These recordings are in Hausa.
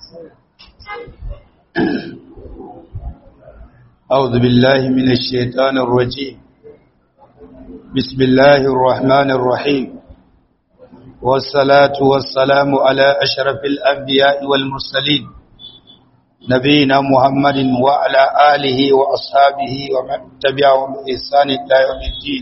أعوذ بالله من الشيطان الرجيم بسم الله الرحمن الرحيم والصلاة والسلام على أشرف الأنبياء والمرسلين نبينا محمد وعلى آله وأصحابه ومن تبعهم بإحسان إلى يوم الدين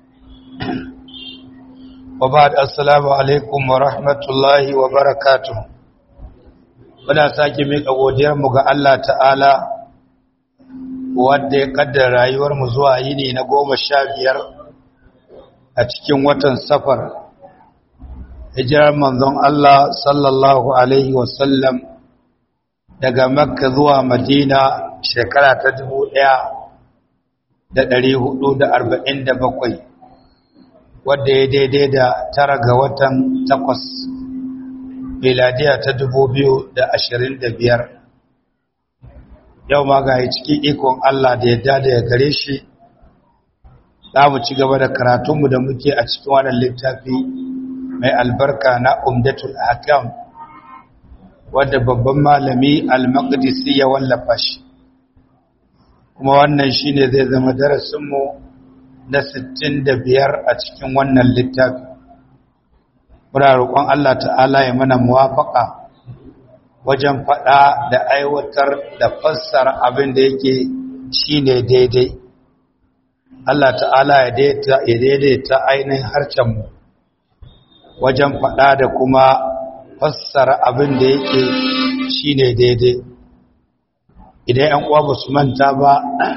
وبعد السلام عليكم ورحمة الله وبركاته muna sake miƙa godiyarmu ga Allah ta'ala wadda ya kaddara rayuwarmu zuwa yini na goma sha biyar a cikin watan safar hijirar manzon Allah sallallahu Alaihi wasallam daga makka zuwa madina shekara ta dubu ɗaya da ɗari hudu da arba'in da bakwai wadda ya daidai da tara ga watan takwas miladiya ta dubu biyu da ashirin da biyar yau ma ga cikin ikon Allah da yadda da ya gare shi za mu ci gaba da karatunmu da muke a cikin wannan littafi mai albarka na umdatul hakam wadda babban malami al-maqdisi ya wallafa shi kuma wannan shine zai zama darasinmu na 65 a cikin wannan littafi muna roƙon Allah ta'ala ya mana muwafaka wajen faɗa da aiwatar da fassara abin da yake shine daidai Allah ta'ala ya daidaita ainihin harcenmu wajen faɗa da kuma fassara abin da yake shine daidai idan ‘yan uwa ba su manta ba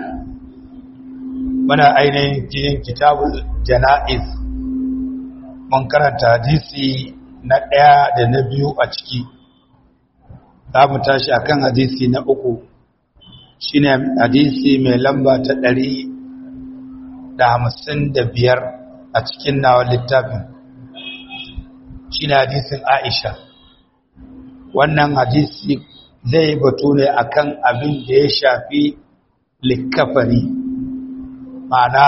muna ainihin jinin kitabul jana'iz mun karanta hadisi na ɗaya da na biyu a ciki za mu tashi akan hadisi na uku shine hadisi mai lamba ta ɗari da hamsin da biyar a cikin nawa littafin shine hadisin aisha wannan hadisi zai batu ne akan abin da ya shafi likafari ma'ana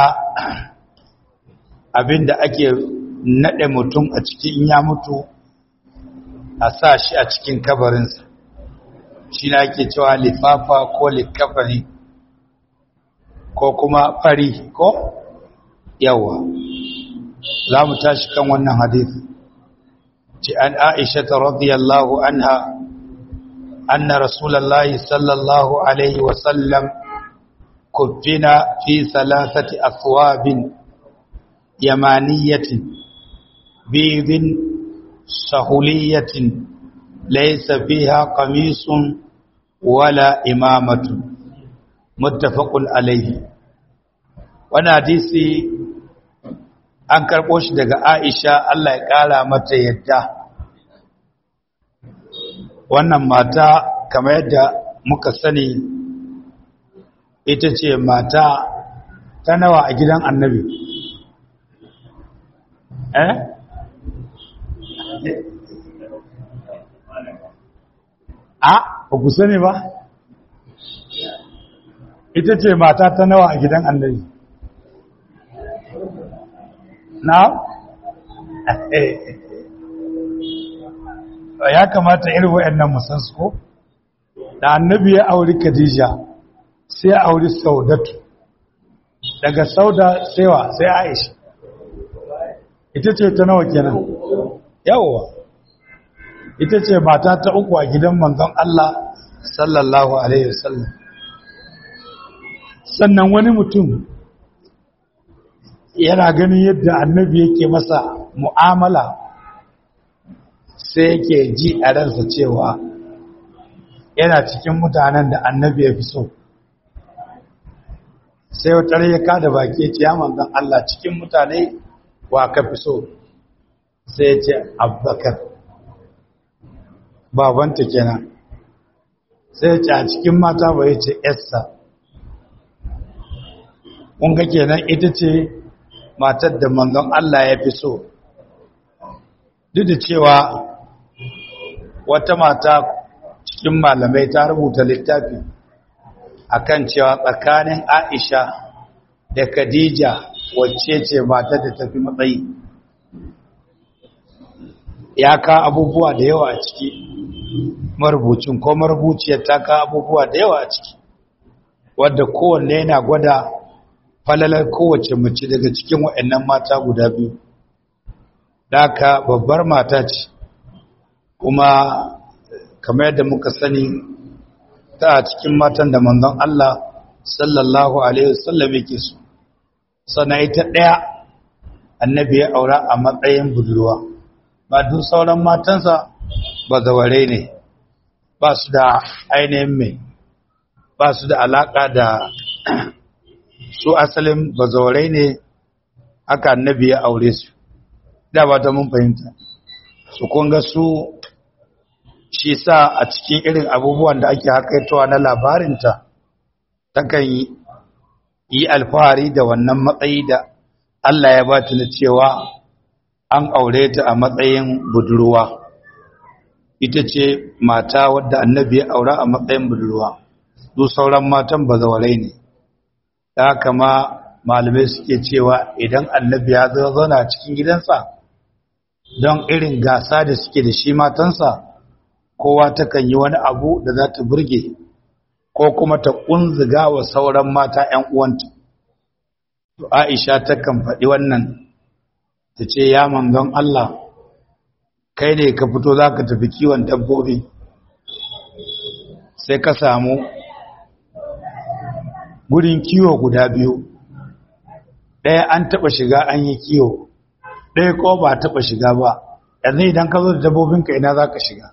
abin da ake naɗe mutum a cikin ya mutu a sa shi a cikin kabarinsa shi na ake cewa lifafa ko likafari ko kuma fari ko yawa za mu tashi kan wannan hadisi ce an aisha ta radiyallahu anha anna rasulallahi sallallahu alaihi wasallam kuffina fi salasati aswabin yamaniyatin bidin sahuliyatin laysa fiha qamisun wala imamatu muttafaqun alaihi wannan hadisi an karɓo shi daga Aisha Allah ya ƙara mata yadda wannan mata kamar yadda muka sani ita ce mata ta nawa a gidan annabi eh a ba ku sani ba ita ce mata ta nawa a gidan annabi na ya kamata irin wa'annan musansu ko da annabi ya auri khadija sai ya auri saudatu daga sauda saiwa sai aisha ita ce ta nawa kenan yawwa ita ce mata ta uku a gidan manzon Allah sallallahu alaihi wasallam sannan wani mutum yana ganin yadda annabi yake masa mu'amala sai yake ji a ransa cewa yana cikin mutanen da annabi ya fi so sai wata ya kada baki ce ya manzan Allah cikin mutane wa ka fi so sai ya ce abbakar babanta kenan sai ya ce a cikin mata ba ya ce yassa ƙunga kenan ita ce matar da manzon Allah ya fi so duk da cewa wata mata cikin malamai ta rubuta littafi akan cewa tsakanin Aisha da Khadija wacce ce matar da tafi matsayi ya ka abubuwa da yawa a ciki marubucin ko marubuciyar ta ka abubuwa da yawa a ciki wadda kowanne yana gwada falalar kowace mace daga cikin waɗannan mata guda biyu daka babbar mata ce kuma kamar yadda muka sani ta a cikin matan da manzon Allah sallallahu alaihi wasallam yake so sannan ita ɗaya annabi ya aura a matsayin budurwa ba duk sauran matansa ba zaware ne ba su da ainihin mai ba su da alaƙa da su asalin ba zaware ne aka annabi ya aure su da ba ta mun fahimta su kunga su shi sa a cikin irin abubuwan da ake hakaitowa na labarinta takan yi alfahari da wannan matsayi da Allah ya ba ta na cewa an aure ta a matsayin budurwa ita ce mata wadda annabi ya aura a matsayin budurwa duk sauran matan bazawarai ne da haka ma malamai suke cewa idan annabi ya zauna a cikin gidansa don irin gasa da suke da shi matansa kowa takan yi wani abu da za ta burge ko kuma ta ƙunziga wa sauran mata ‘yan uwanta. To, Aisha takan faɗi wannan, ta ce, Ya manzon Allah, kai ne ka fito za ka tafi kiwon dabbobi, sai ka samu gurin kiwo guda biyu, ɗaya an taɓa shiga an yi kiwo, ɗaya ko ba taɓa shiga ba, yanzu idan ka zo da dabbobinka ina za ka shiga.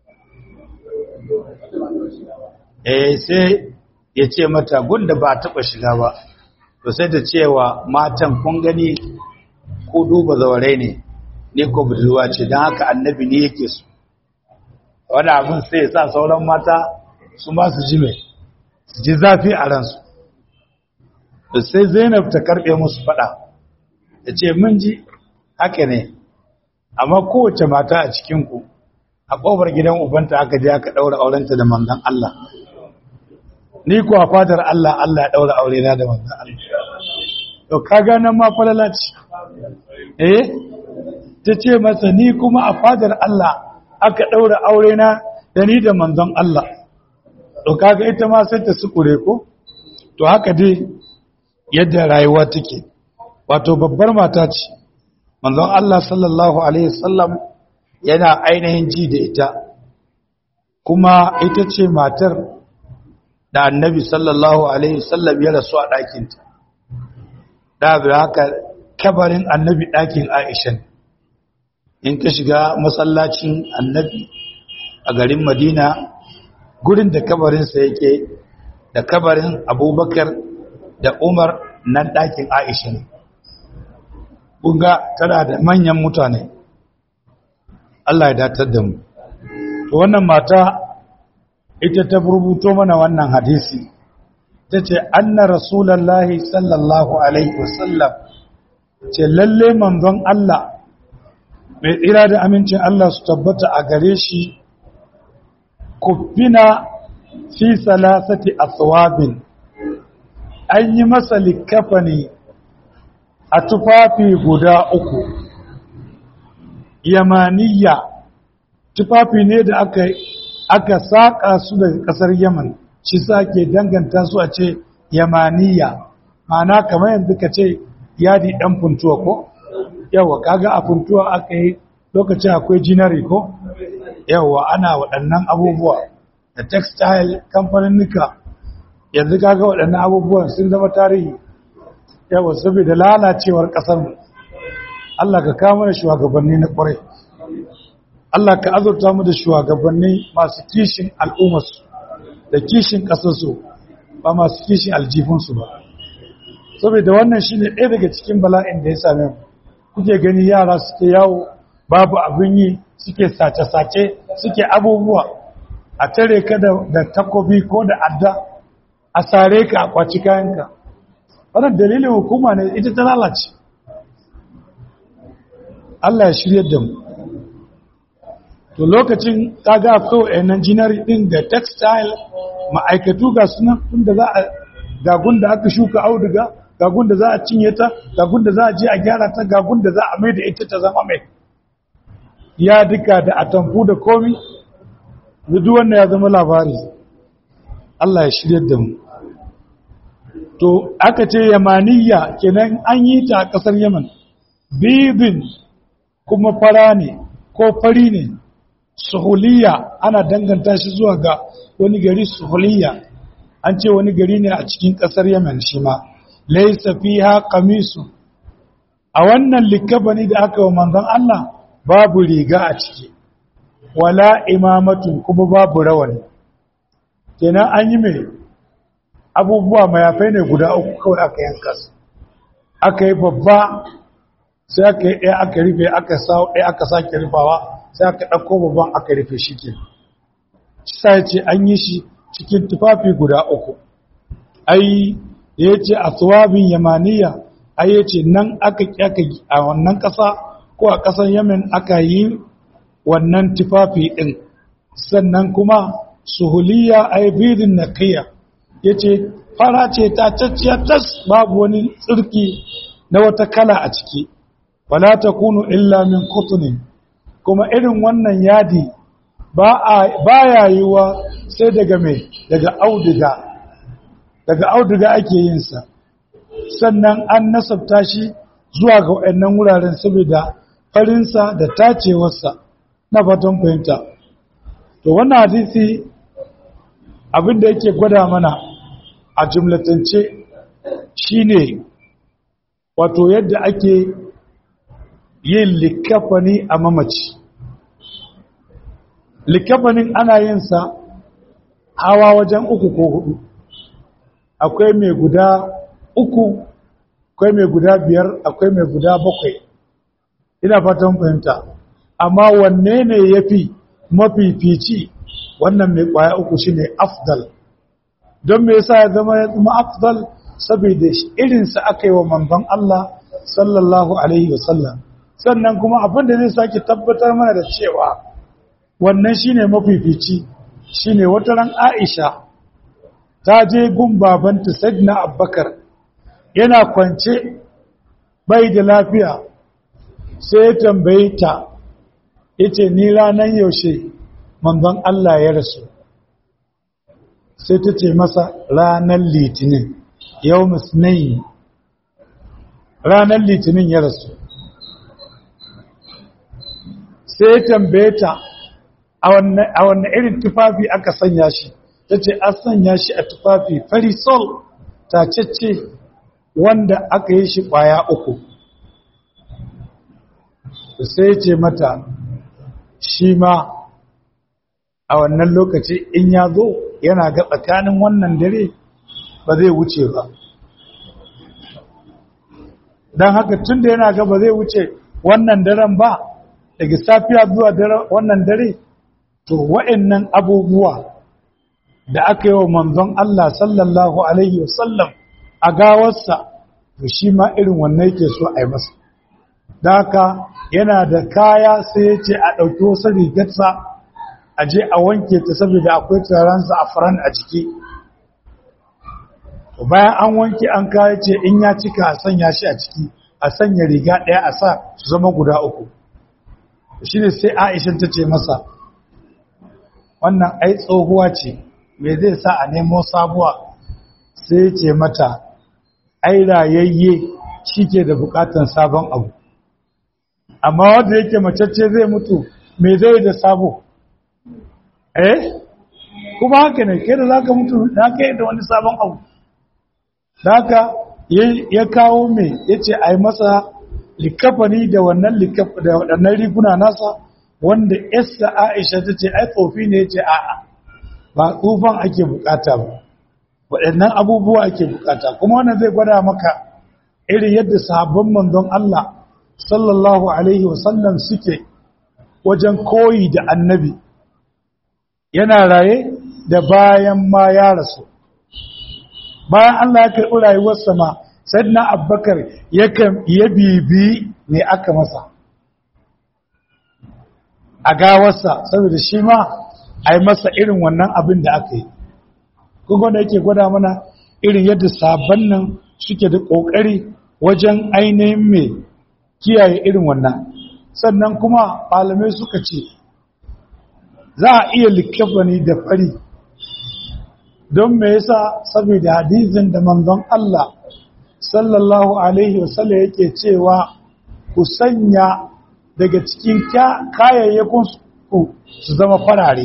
eh sai ya ce mata gunda ba taɓa shiga ba to sai ta cewa matan kun gani ko duba zaure ne ne ko budurwa ce don haka annabi ne yake su wani abin sai sa sauran mata su ma su ji mai su ji zafi a ransu da sai zainab ta karɓe musu faɗa ta ce mun ji haka ne amma kowace mata a cikinku a ƙofar gidan ubanta aka je aka ɗaura aurenta da manzon Allah ni kuwa fadar Allah Allah ya daura aure na da manzon Allah to kaga nan ma falala ce eh tace masa ni kuma a fadar Allah aka daura aure na da ni da manzon Allah to kaga ita ma sai ta sukure ko to haka dai yadda rayuwa take wato babbar mata ce manzon Allah sallallahu alaihi wasallam yana ainihin ji da ita kuma ita ce matar da annabi sallallahu alaihi wasallam ya rasu a ɗakinta da bi haka kabarin annabi ɗakin aisha in ka shiga masallacin annabi a garin madina gurin da kabarinsa yake da kabarin abubakar da umar nan ɗakin aisha ne bunga tana da manyan mutane Allah ya datar da mu to wannan mata ita ta rubuto mana wannan hadisi ta ce anna rasulallahi sallallahu alaihi wasallam ce lalle manzon Allah mai tsira da amincin Allah su tabbata a gare shi kuffina fi salasati aswabin an yi masa likafani a tufafi guda uku yamaniya tufafi ne da aka aka saƙa su daga ƙasar yaman shi ke danganta su a ce yamaniya ma'ana kamar yanzu ka ce yadi ɗan funtuwa ko yawa kaga a funtuwa aka yi lokacin akwai jinari ko yawa ana waɗannan abubuwa da textile kamfanin nika yanzu kaga waɗannan abubuwan sun zama tarihi yawa saboda lalacewar ƙasar Allah ka kama da shugabanni na ƙwarai Allah ka azurta mu da shugabanni masu kishin al'ummarsu da kishin ƙasarsu ba masu kishin aljifinsu ba saboda wannan shine ɗaya daga cikin bala'in da ya same mu kuke gani yara suke yawo babu abin yi suke sace-sace suke abubuwa a tare ka da takobi ko da adda a sare ka a kwaci kayanka wannan dalilin hukuma ne ita ta lalace Allah ya shirya da mu to lokacin kaga akwai wayannan jinari din da textile ma'aikatu ga sunan inda za a gagun da aka shuka auduga gagun da za a cinye ta gagun da za a je a gyara ta gagun da za a mai da ita ta zama mai ya duka da atamfu da komi duk wannan ya zama labari Allah ya shirya da mu to aka ce yamaniya kenan an yi ta a ƙasar yaman bibin kuma fara ne ko fari ne suhuliya ana danganta shi zuwa ga wani gari suhuliya an ce wani gari ne a cikin ƙasar yaman shi ma laisa fiha qamisu a wannan likabani da aka wa manzon Allah babu riga a ciki wala imamatun kuma babu rawani kenan an yi mai abubuwa mayafai ne guda uku kawai aka yanka su aka yi babba sai aka yi ɗaya aka rufe aka sa ɗaya aka sake rufawa sai aka ɗauko babban aka rufe shi ke sai ce an yi shi cikin tufafi guda uku ai ya ce a tsawabin yamaniya ai ya ce nan aka aka a wannan ƙasa ko a ƙasar yamin aka yi wannan tufafi ɗin sannan kuma suhuliya ai bidin naqiya yace fara ce ta cacciya tas babu wani tsirki na wata kala a ciki wala takunu illa min qutnin kuma irin wannan yadi ba a baya yiwa sai daga me daga auduga daga auduga ake yin sa sannan an nasabta shi zuwa ga wayannan wuraren saboda farinsa da tacewarsa na fatan fahimta to wannan hadisi abinda yake gwada mana a jumlatance shine wato yadda ake yin likafani a mamaci likafanin ana yin sa hawa wajen uku ko hudu akwai mai guda uku akwai mai guda biyar akwai mai guda bakwai ina fatan fahimta amma wanne ne ya fi mafifici wannan mai kwaya uku shine afdal don me yasa ya zama ya zama afdal saboda irinsa aka yi wa manzon Allah sallallahu alaihi wasallam sannan kuma abin da zai sake tabbatar mana da cewa wannan shine mafifici shine wata ran Aisha ta je gun babanta Sayyidina Abubakar yana kwance bai da lafiya sai ya tambaye ta yace ni ranan yaushe manzon Allah ya rasu sai ta ce masa ranar litinin yau musnai ranar litinin ya rasu sai ya tambaye ta a wanne irin tufafi aka sanya shi ta ce an sanya shi a tufafi farisol tacece wanda aka yi shi kwaya uku sai ce mata shi ma a wannan lokaci in ya zo yana ga tsakanin wannan dare ba zai wuce ba don haka tun da yana ga ba zai wuce wannan daren ba daga safiya zuwa wannan dare to wa'annan abubuwa da aka yi wa manzon Allah sallallahu alaihi wasallam a gawarsa to shi ma irin wannan yake so a yi masa da haka yana da kaya sai ya ce a ɗauki wasu rigarsa a je a wanke ta saboda akwai taransa a faran a ciki bayan an wanke an kaya ce in ya cika a sanya shi a ciki a sanya riga ɗaya a sa su zama guda uku shi ne sai aishin ta ce masa wannan ai tsohuwa ce me zai sa a nemo sabuwa sai ce mata ai rayayye shi ke da bukatan sabon abu amma wanda yake macece zai mutu me zai da sabo eh kuma haka ne kai da za ka mutu da ka yi da wani sabon abu da haka ya kawo mai ya ce a yi masa likafani da wannan da waɗannan riguna nasa wanda yasta aisha ta ce ai tsofi ne ya ce a'a ba tsufan ake bukata ba waɗannan abubuwa ake bukata kuma wannan zai gwada maka irin yadda sahabban manzon Allah sallallahu alaihi wasallam suke wajen koyi da annabi yana raye da bayan ma ya rasu bayan Allah ya karɓi rayuwarsa ma sayyidina Abubakar yakan ya bibi ne aka masa a gawarsa saboda shi ma a yi masa irin wannan abin da aka yi kuma da yake gwada mana irin yadda sabon nan suke da ƙoƙari wajen ainihin mai kiyaye irin wannan sannan kuma malamai suka ce za a iya likafani da fari don me yasa saboda hadisin da manzon Allah sallallahu alaihi wasallam yake cewa ku sanya daga cikin kayayyakin ku su zama farare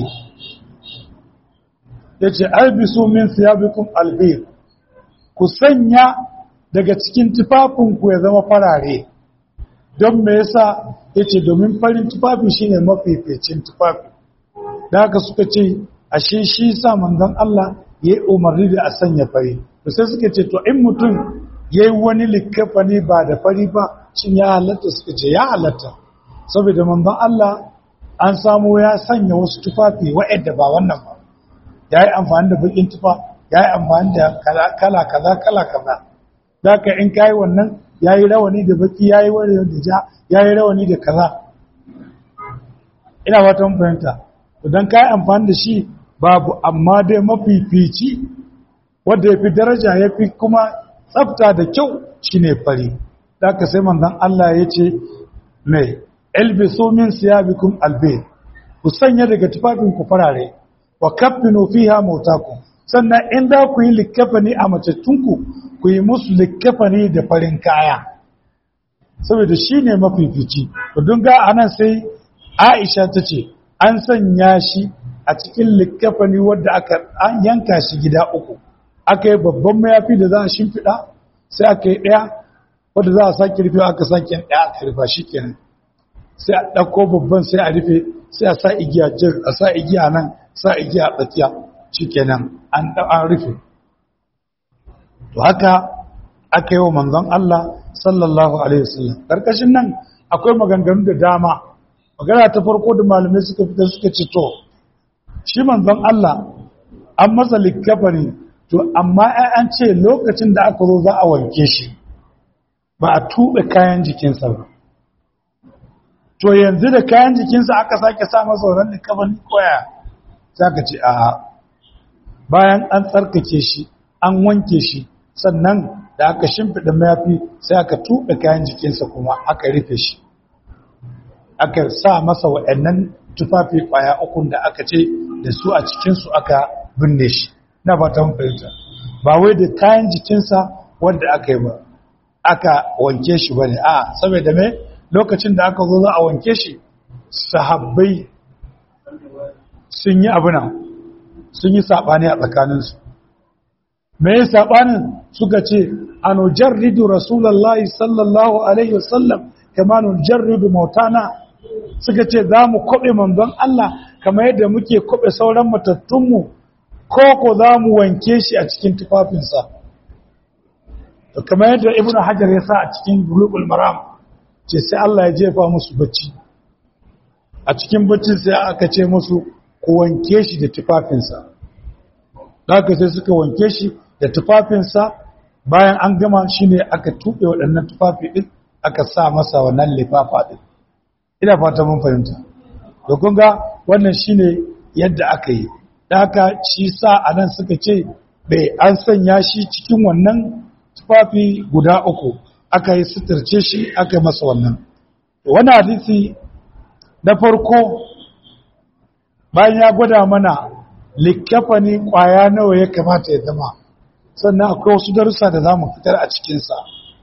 yace albisu min siyabikum albir ku sanya daga cikin tufafinku ya zama farare don me yasa yace domin farin tufafi shine mafificin tufafi da haka suka ce ashe shi sa manzon Allah yayi umarni da a sanya fari to sai suka ce to in mutum yayi wani likafani ba da fari ba shin ya halatta suka ce ya halatta saboda manzon Allah an samu ya sanya wasu tufafi wa'anda ba wannan ba yayi amfani da bakin tufa yayi amfani da kala kaza kala kaza zaka in kai wannan yayi rawani da baki yayi wani da ja yayi rawani da kaza ina fatan fahimta idan kai amfani da shi babu amma dai mafifici wanda yafi daraja yafi kuma tsafta da kyau shine fari zaka sai manzon Allah yace mai elbisu min siyabikum albayt ku sanya daga tufafin ku farare wa kaffinu fiha mautakum sannan in da ku yi likkafani a matattunku ku yi musu likkafani da farin kaya saboda shi ne mafifici don ga anan sai aisha ta ce an sanya shi a cikin likkafani wadda aka an yanka shi gida uku aka yi babban mayafi da za a shimfiɗa sai aka yi ɗaya wadda za a sake rufe aka sake ɗaya aka rufa shi kenan sai a ɗauko babban sai a rufe sai a sa igiya jir a sa igiya nan sa igiya tsakiya shikenan an an rufe to haka aka yi wa manzon Allah sallallahu alaihi wasallam karkashin nan akwai maganganu da dama magana ta farko da malamai suka fitar suka ce to shi manzon Allah an masa likafani to amma an ce lokacin da aka zo za a wanke shi ba a tuɓe kayan jikinsa ba to yanzu da kayan jikinsa aka sake sa masa wannan likafani koya za ka ce a bayan an tsarkake shi an wanke shi sannan da aka shimfiɗa mayafi sai aka tuɓe kayan jikinsa kuma aka rufe shi aka sa masa waɗannan tufafi ƙwaya ukun da aka ce da su a cikinsu aka binne shi na fatan fahimta ba wai da kayan jikinsa wanda aka yi ba aka wanke shi ba ne a saboda mai lokacin da aka zo za a wanke shi sahabbai sun yi abu nan sun yi saɓani a tsakaninsu me ya saɓanin suka ce a nujarridu rasulallah sallallahu alaihi wasallam kama nujarridu mautana suka ce za mu kwaɓe manzon Allah kama yadda muke kwaɓe sauran matattunmu ko ko za mu wanke shi a cikin tufafinsa kama yadda ibn hajar ya sa a cikin bulugul maram ce sai Allah ya jefa musu bacci a cikin bacci sai aka ce musu ku wanke shi da tufafinsa haka sai suka wanke shi da tufafinsa bayan an gama shi ne aka tuɓe waɗannan tufafi ɗin aka sa masa wannan lifafa ɗin ina fata mun fahimta da kunga wannan shi ne yadda aka yi da haka shi sa a nan suka ce bai an sanya shi cikin wannan tufafi guda uku aka yi suturce shi aka yi masa wannan wani hadisi na farko bayan ya gwada mana likafani kwaya nawa ya kamata ya zama sannan akwai wasu darussa da za mu fitar a cikinsa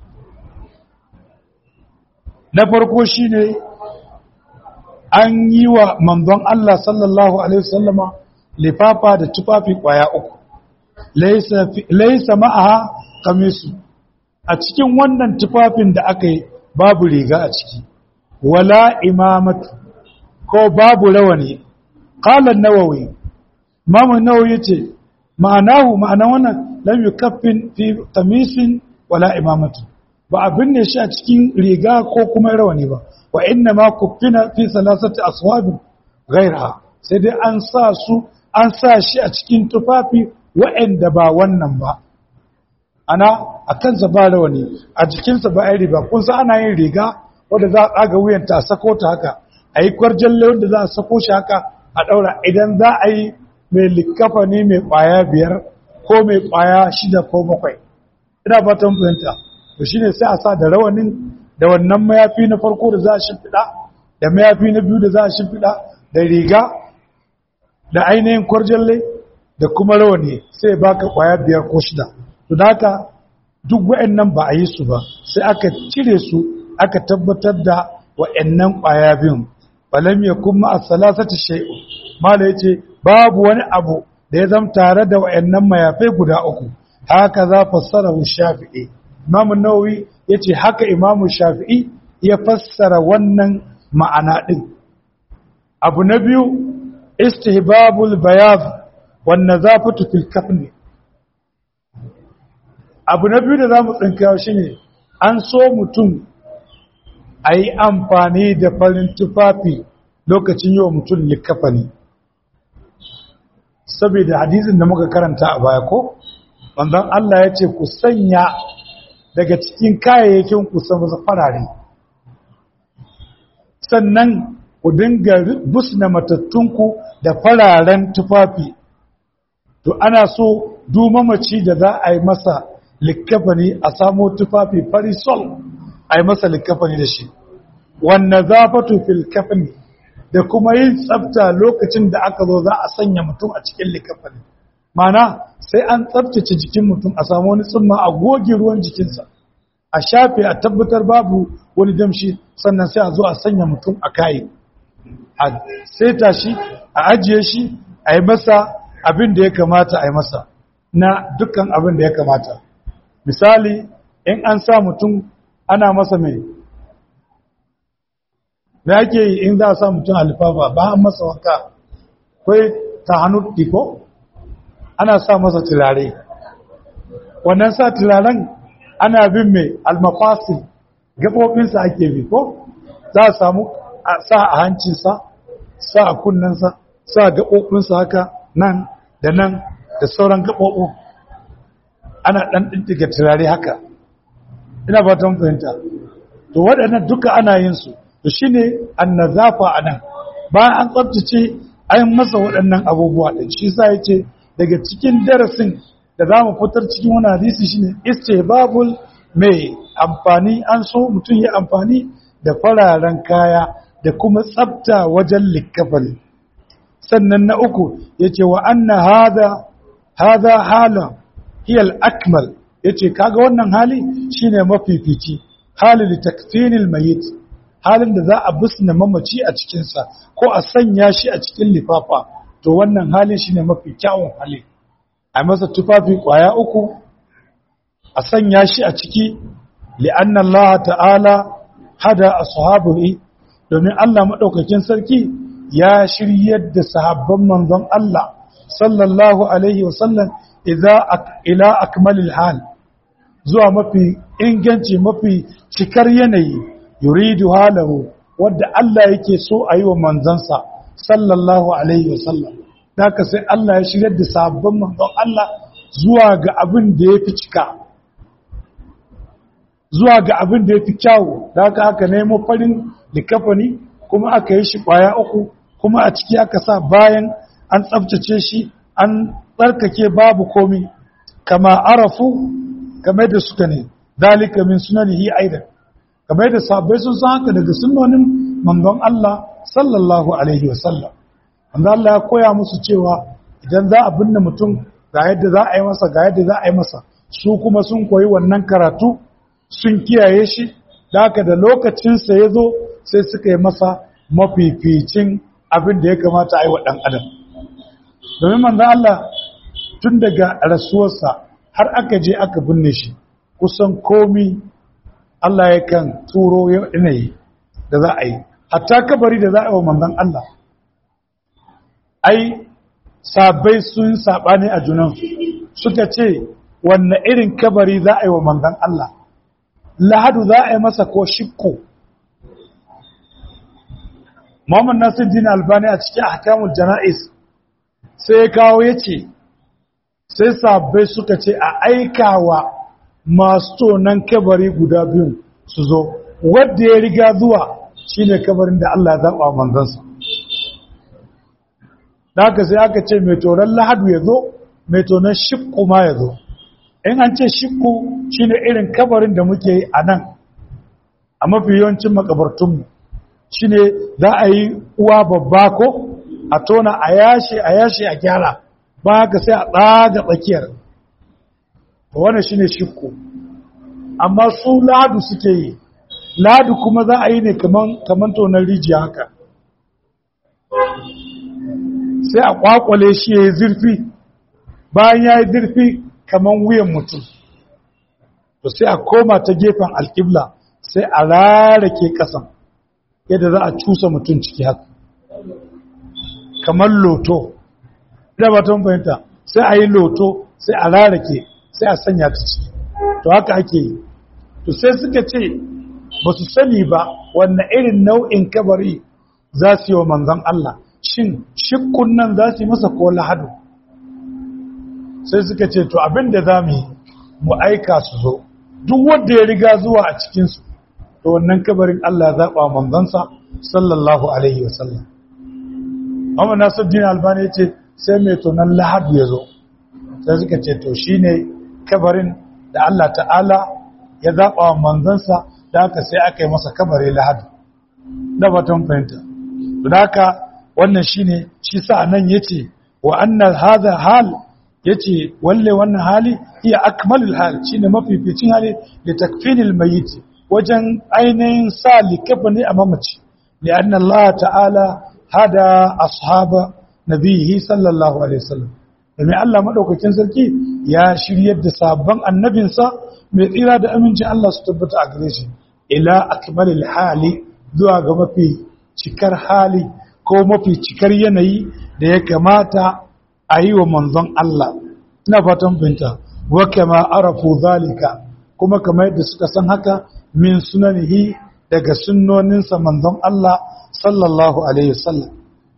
na farko shi ne an yi wa manzon Allah sallallahu Alaihi wasallama lifafa da tufafi kwaya uku laisa ma'aha kamisu a cikin wannan tufafin da aka yi babu riga a ciki wala imamatu ko babu rawani qala an-nawawi imam an-nawawi yace ma'anahu ma'ana wannan lam yukaffin fi qamisin wala imamatu ba abin ne shi a cikin riga ko kuma rawani ba wa inna ma kuffina fi salasati aswab ghairaha sai dai an sa su an sa shi a cikin tufafi wa'anda ba wannan ba ana a kansa ba rawani a jikinsa ba ai riba kun san ana yin riga wanda za a tsaga wuyanta a sako ta haka a yi kwarjalle wanda za a sako shi haka a ɗaura idan za a yi mai likafa ne mai ƙwaya biyar ko mai ƙwaya shida ko bakwai ina fatan fahimta to shine sai a sa da rawanin da wannan mayafi na farko da za a shimfiɗa da mayafi na biyu da za a shimfiɗa da riga da ainihin kwarjalle da kuma rawani sai baka kwaya biyar ko shida to da haka duk wa'annan ba a yi su ba sai aka cire su aka tabbatar da wa'annan kwaya biyun balam ya kuma a salasati shay'u mala yace babu wani abu da ya zama tare da wa'annan mayafai guda uku haka za fassara shafi'i imamu nawawi yace haka imamu shafi'i ya fassara wannan ma'ana din abu na biyu istihbabul bayad wan nazafatu fil kafni abu na biyu da zamu tsinkayo shine an so mutum a yi amfani da farin tufafi lokacin yi wa mutum likafani saboda hadisin da muka karanta a baya ko wanzan Allah ya ce ku sanya daga cikin kayayyakin ku sama farare sannan ku dinga busna matattunku da fararen tufafi to ana so dumamaci da za a yi masa likafani a samo tufafi farisol a yi masa likafani da shi wanne zafatu fil kafani da kuma yin tsafta lokacin da aka zo za a sanya mutum a cikin likafani mana sai an tsaftace jikin mutum a samu wani tsumma a goge ruwan jikinsa a shafe a tabbatar babu wani damshi sannan sai a zo a sanya mutum a kayi a seta shi a ajiye shi a yi masa abin da ya kamata a yi masa na dukkan abin da ya kamata misali in an sa mutum ana masa mai da ake yi in za a sa mutum alifafa ba an masa wanka kwai ta hannu diko ana sa masa turare wannan sa turaren ana bin mai almafasin gaɓoɓinsa ake bi ko za a samu sa a hancinsa sa a kunnensa sa gaɓoɓinsa haka nan da nan da sauran gaɓoɓo ana ɗan ɗinɗiga turare haka ina ba ta fahimta to waɗannan duka ana yin su to shi ne annazafa a nan bayan an tsabtace an masa waɗannan abubuwa ɗin shi sa ya ce daga cikin darasin da za mu fitar cikin wani hadisi shine istihbabul mai amfani an so mutum ya amfani da fararen kaya da kuma tsabta wajen likafali sannan na uku ya ce wa anna hada hada hala hiyal akmal ya ce kaga wannan hali shine mafifici hali da takfinil mayit halin da za a busna mamaci a cikinsa ko a sanya shi a cikin lifafa to wannan halin shine mafi kyawun hali a masa tufafi kwaya uku a sanya shi a ciki li'anna Allah ta'ala hada ashabihi domin Allah madaukakin sarki ya shiryar da sahabban manzon Allah sallallahu alaihi wasallam idza ila akmalil hal zuwa mafi inganci mafi cikar yanayi yuridu halahu wadda Allah yake so a yi wa manzansa sallallahu alaihi wasallam haka sai Allah ya shiryar da sahabban manzon Allah zuwa ga abin da ya fi cika zuwa ga abin da ya fi kyawu da haka aka nemo farin likafani kuma aka yi shi kwaya uku kuma a ciki aka sa bayan an tsabtace shi an tsarkake babu komi kama arafu kamar da suka ne dalika min sunanihi aidan kamar da sahabbai sun san haka daga sunnonin manzon Allah sallallahu alaihi wasallam wanda Allah ya koya musu cewa idan za a binne mutum ga yadda za a yi masa ga yadda za a yi masa su kuma sun koyi wannan karatu sun kiyaye shi da haka da lokacinsa ya zo sai suka yi masa mafificin abin da ya kamata a yi wa ɗan adam domin manzan Allah tun daga rasuwarsa har aka je aka binne shi kusan komi Allah ya kan turo yanayi da za a yi hatta kabari da za a yi wa manzan Allah ai sabai sun saɓani a junansu suka ce wanne irin kabari za a yi wa manzan Allah lahadu za a yi masa ko shikko Muhammad Nasiruddin Albani a cikin ahkamul jana'is sai ya kawo yace sai sabbai suka ce a aikawa masu tonan kabari guda biyu su zo wanda ya riga zuwa shine kabarin da Allah ya zaba manzansa haka sai aka ce mai tonan lahadu ya zo mai tonan shikku ma ya zo in an ce shikku shine irin kabarin da muke yi a nan a mafi yawancin makabartunmu shine za a yi uwa babba ko a tona a yashe a yashe a gyara ba haka sai a tsaga tsakiyar wannan shine shikku amma su ladu suke yi ladu kuma za a yi ne kaman kaman tonar rijiya haka sai a kwakwale shi ya yi zurfi bayan ya yi zurfi kaman wuyan mutum to sai a koma ta gefen alƙibla sai a rarake ƙasan yadda za a cusa mutum ciki haka kamar loto da batun fahimta sai a yi loto sai a rarake sai a sanya ta ciki to haka ake yi to sai suka ce ba su sani ba wanne irin nau'in kabari za su yi wa manzan Allah shin shikkun nan za su yi masa ko lahadu sai suka ce to abin da za mu yi mu aika su zo duk wanda ya riga zuwa a cikinsu to wannan kabarin Allah ya zaɓa manzansa sallallahu alaihi wasallam amma nasuddin albani ya ce sai mai tonon lahadu ya zo sai suka ce to shi ne kabarin da Allah ta'ala ya zaɓa wa manzansa da haka sai aka yi masa kabari lahadu da batun fahimta da haka wannan shi ne shi sa nan ya ce wa annan haza hal ya ce walle wannan hali iya akmalul hal shi ne mafificin hali da takfinil mayiti wajen ainihin sa likafa ne a mamaci da annan Allah ta'ala hada ashaba nabihi sallallahu alaihi wasallam domin Allah madaukakin sarki ya shiryar da sabon annabinsa mai tsira da amincin Allah su tabbata a gare shi ila akmalil hali zuwa ga mafi cikar hali ko mafi cikar yanayi da ya kamata a yi wa manzon Allah ina fatan binta wa kama arafu zalika kuma kamar yadda suka san haka min sunanihi daga sunnoninsa manzon Allah sallallahu alaihi wasallam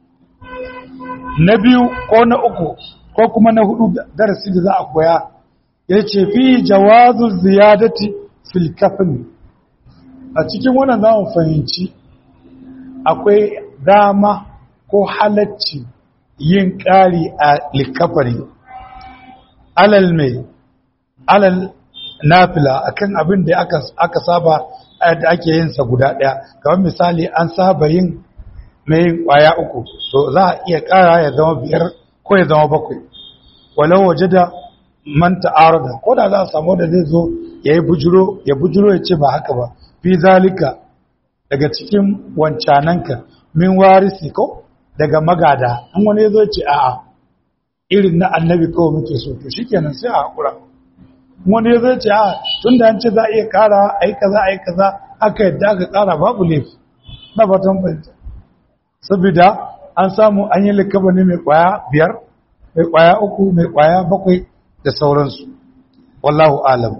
na biyu ko na uku ko kuma na hudu darasi da za a koya ya ce fi jawazu ziyadati fil kafin a cikin wannan za mu fahimci akwai dama ko halacci yin ƙari a likafari alal mai alal nafila akan abin da aka saba da ake yin sa guda ɗaya kamar misali an saba yin mai kwaya uku to za a iya ƙara ya zama biyar ko ya zama bakwai walau waje da man ta'arada ko da za a samu da zai zo ya yi bujiro ya bujiro ya ce ba haka ba fi zalika daga cikin wancananka min warisi ko daga magada an wani ya zo ce a'a irin na annabi kawai muke so to shikenan sai a haƙura wani ya zo ce a'a tun da an ce za a iya ƙara a yi kaza a yi kaza aka yadda aka ƙara babu laifi na fatan fahimta saboda an samu an yi likaba ne mai kwaya biyar mai kwaya uku mai kwaya bakwai da sauransu wallahu alam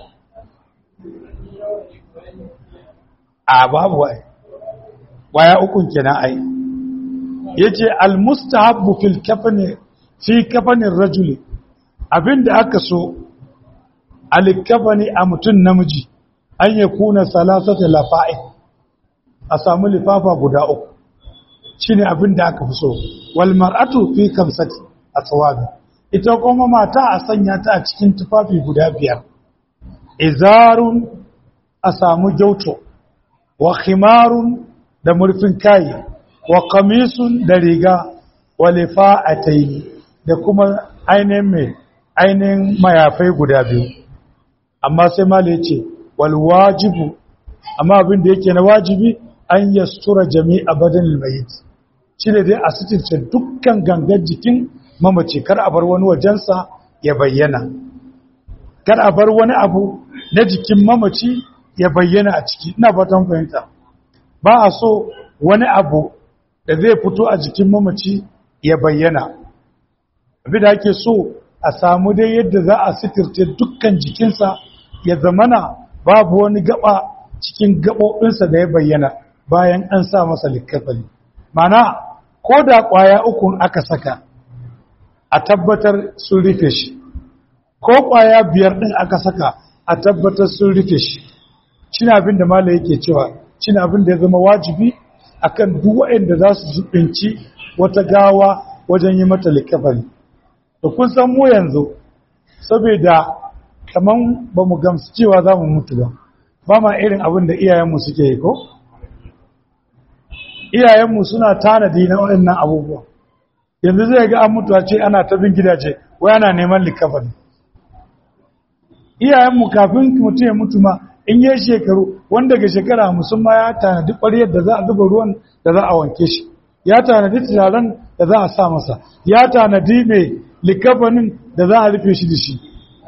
a babu wai kwaya ukun kenan ai yace almustahabbu fil kafani fi kafanin rajuli abinda aka so alikafani a mutum namiji an yakuna salasata lafa'i a samu lifafa guda uku shi ne abin da aka fi so wal mar'atu fi kamsati aswabi ita kuma mata a sanya ta a cikin tufafi guda biyar izarun a samu gyauto wa khimarun da murfin kayi wa kamisun da riga wa lifa'ataini da kuma ainihin mai ainihin mayafai guda biyu amma sai mala ya ce wal wajibu amma abin da yake na wajibi an yastura jami'a badanil mayit shi ne dai a sitirce dukkan gangar jikin mamaci kar a bar wani wajensa ya bayyana kar a bar wani abu na jikin mamaci ya bayyana a ciki ina fatan fahimta ba a so wani abu da zai fito a jikin mamaci ya bayyana abin da ake so a samu dai yadda za a sitirce dukkan jikinsa ya zamana babu wani gaba cikin gaɓoɓinsa da ya bayyana bayan an sa masa likafali mana ko da ƙwaya ukun aka saka a tabbatar sun rufe shi ko ƙwaya biyar ɗin aka saka a tabbatar sun rufe shi cina abin da mala yake cewa cina abin da ya zama wajibi akan duk waɗanda za su zubinci wata gawa wajen yi mata likafali da kun san mu yanzu saboda kaman ba mu gamsu cewa za mu mutu ba ba ma irin abin da iyayenmu suke yi ko? iyayenmu suna tanadi na waɗannan abubuwa yanzu zai ga an mutuwa ce ana ta bin gidaje wai ana neman likafani iyayenmu kafin mutum ya mutu ma in yi shekaru wanda daga shekara hamsin ma ya tanadi ƙwaryar da za a zuba ruwan da za a wanke shi ya tanadi turaren da za a sa masa ya tanadi mai likafanin da za a rufe shi da shi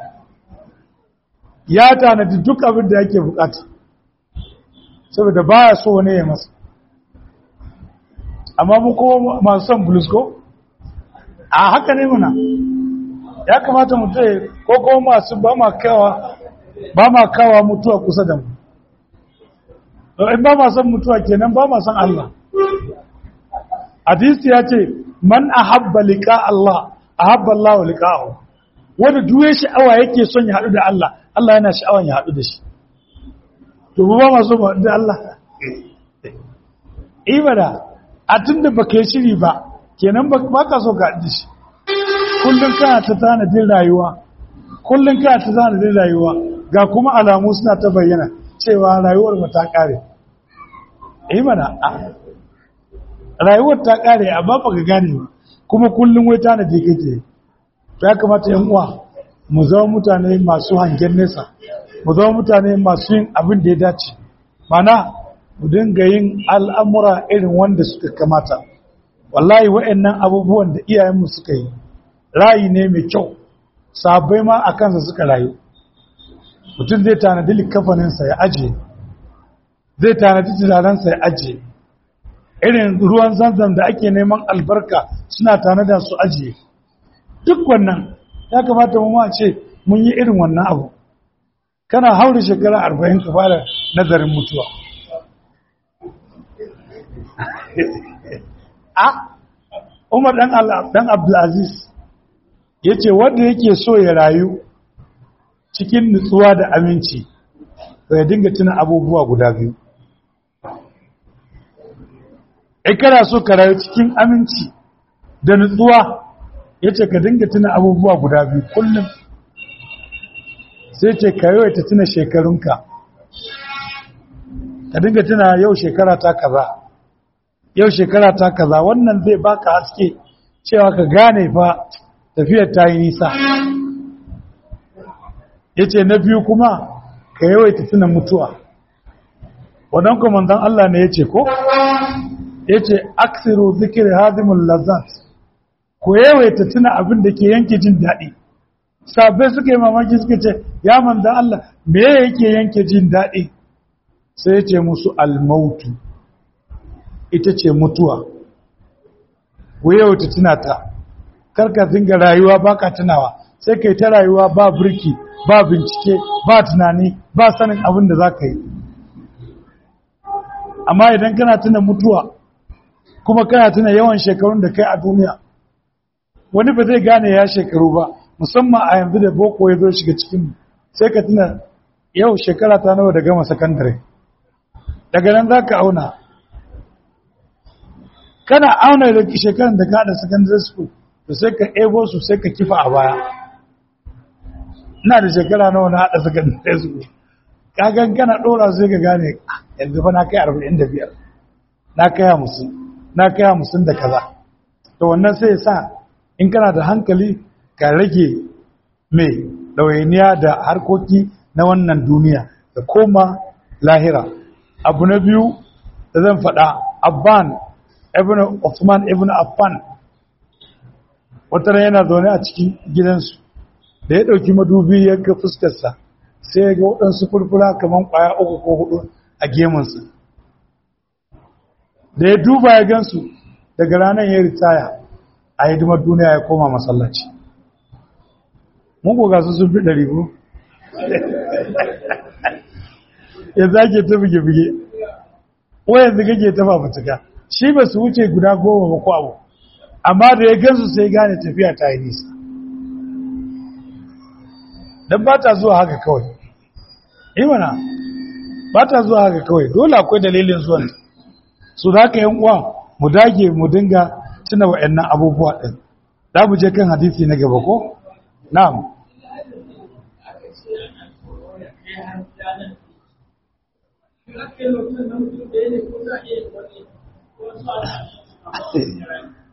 ya tanadi duk abin da yake bukata saboda ba ya so wani ya masa amma mu kuma masu son blusko a haka ne muna ya kamata mu tsaye ko kuma masu ba ma kawa ba ma kawa mutuwa kusa da mu in ba ma son mutuwa kenan ba ma son Allah hadisi ya ce man ahabba liqa Allah ahabba Allah wa liqa'ahu wanda duwe sha'awa yake son ya haɗu da Allah Allah yana sha'awan ya haɗu da shi to ba ma so ba da Allah ibada a tunda baka yi shiri ba kenan ba ka so ka haɗu da shi kullum kana ta tanadin rayuwa kullum kana ta tanadin rayuwa ga kuma alamu suna ta bayyana cewa rayuwar ba ta kare eh mana rayuwar ta kare amma ba ka gane ba kuma kullum wai tanadi kake ya kamata yan uwa mu zama mutane masu hangen nesa mu zama mutane masu yin abin da ya dace mana mu dinga yin al'amura irin wanda suka kamata wallahi wa'annan abubuwan da iyayenmu suka yi rayi ne mai kyau sabai ma a kansa suka rayu mutum zai tanadi likafaninsa ya ajiye zai tanadi tunaninsa ya ajiye irin ruwan zanzan da ake neman albarka suna tanada su ajiye duk wannan ya kamata mu ma ce mun yi irin wannan abu kana haure shekara arba'in ka fara nazarin mutuwa a umar dan abdulaziz ya ce wanda yake so ya rayu cikin nutsuwa da aminci ya dinga tuna abubuwa guda biyu in kana so ka rayu cikin aminci da nutsuwa ya ce ka dinga tuna abubuwa guda biyu kullum sai ce ka yawaita tuna shekarunka ka dinga tuna yau shekara ta kaza yau shekara ta kaza wannan zai baka haske cewa ka gane fa tafiyar ta yi nisa ya ce na biyu kuma ka yawaita tuna mutuwa wannan kwamandan Allah ne ya ce ko? ya ce aksiru zikir hazimun lazat ku yawaita tuna abin da ke yanke jin daɗi sabai suka yi mamaki suka ce ya manzan Allah me yake yanke jin daɗi sai ya ce musu almautu ita ce mutuwa ku yawaita tuna ta karka zinga rayuwa baka tunawa sai kai ta rayuwa ba birki ba bincike ba tunani ba sanin abin da za ka yi amma idan kana tuna mutuwa kuma kana tuna yawan shekarun da kai a duniya wani ba zai gane ya shekaru ba musamman a yanzu da boko ya zo shiga cikin sai ka tuna yau shekara ta nawa da gama sakandare daga nan za ka auna kana auna da shekarun da ka haɗa secondary school to sai ka ebo su sai ka kifa a baya ina da shekara nawa na haɗa secondary school kagan kana ɗora sai ka gane yanzu fa na kai 45 na kai musu na kai musun da kaza to wannan sai sa in kana da hankali ka rage mai ɗawainiya da harkoki na wannan duniya da koma lahira abu na biyu da zan faɗa abban ibn Uthman ibn Affan wata yana zaune a cikin gidansu da ya ɗauki madubi ya ga fuskarsa sai ya ga waɗansu furfura kamar ƙwaya uku ko hudu a gemunsa da ya duba ya gansu daga ranar ya ritaya a hidimar duniya ya koma masallaci mun koga su sun fi ɗari ko ya zage ta buge-buge wayanzu kake ta fafutuka shi ba su wuce guda goma ba ko abu amma da ya gansu sai gane tafiya ta yi nisa don ba ta zuwa haka kawai imana ba ta zuwa haka kawai dole akwai dalilin zuwan su da haka yan uwa mu dage mu dinga tuna wa'annan abubuwa ɗin za mu je kan hadisi na gaba ko na'am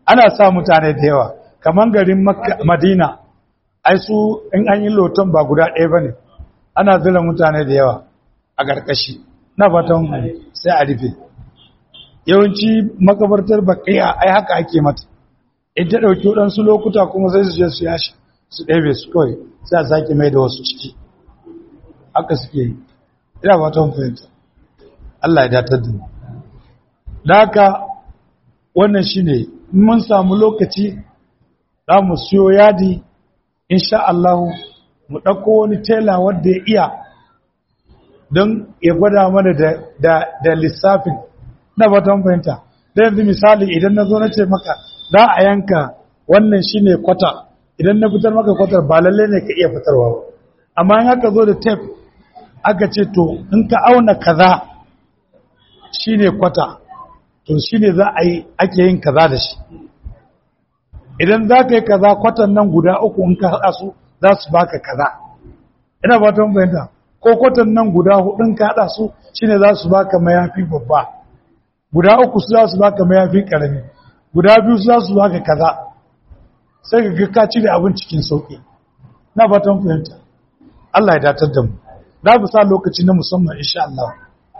ana sa mutane da yawa kamar garin madina ai su in an yi loton ba guda ɗaya ba ne ana zira mutane da yawa a ƙarƙashi na fatan sai a rufe yawanci makabartar bakiya ai haka ake mata in ta ɗauki waɗansu lokuta kuma sai su je su yashi su ɗebe su kawai sai a sake mai da wasu ciki haka suke yi ina fatan fahimta Allah ya datar da mu da haka wannan shine mun samu lokaci za mu siyo yadi insha Allah mu ɗauko wani tela wanda ya iya don ya gwada mana da lissafin na fatan fahimta da yanzu misali idan na zo na ce maka za a yanka wannan shine kwata idan na fitar maka kwatar ba lalle ne ka iya fitarwa ba amma in aka zo da tape aka ce to in ka auna kaza shine kwata to shine za a yi ake yin kaza da shi idan za ka yi kaza kwatan nan guda uku in ka haɗa su za su baka kaza ina ba ta fahimta ko kwatan nan guda hudu in ka haɗa su shine za su baka mayafi babba guda uku su za su baka mayafi karami guda biyu su za su baka kaza sai ka ga ka cire abin cikin sauki na fatan fahimta Allah ya datar da mu za mu sa lokaci na musamman insha Allah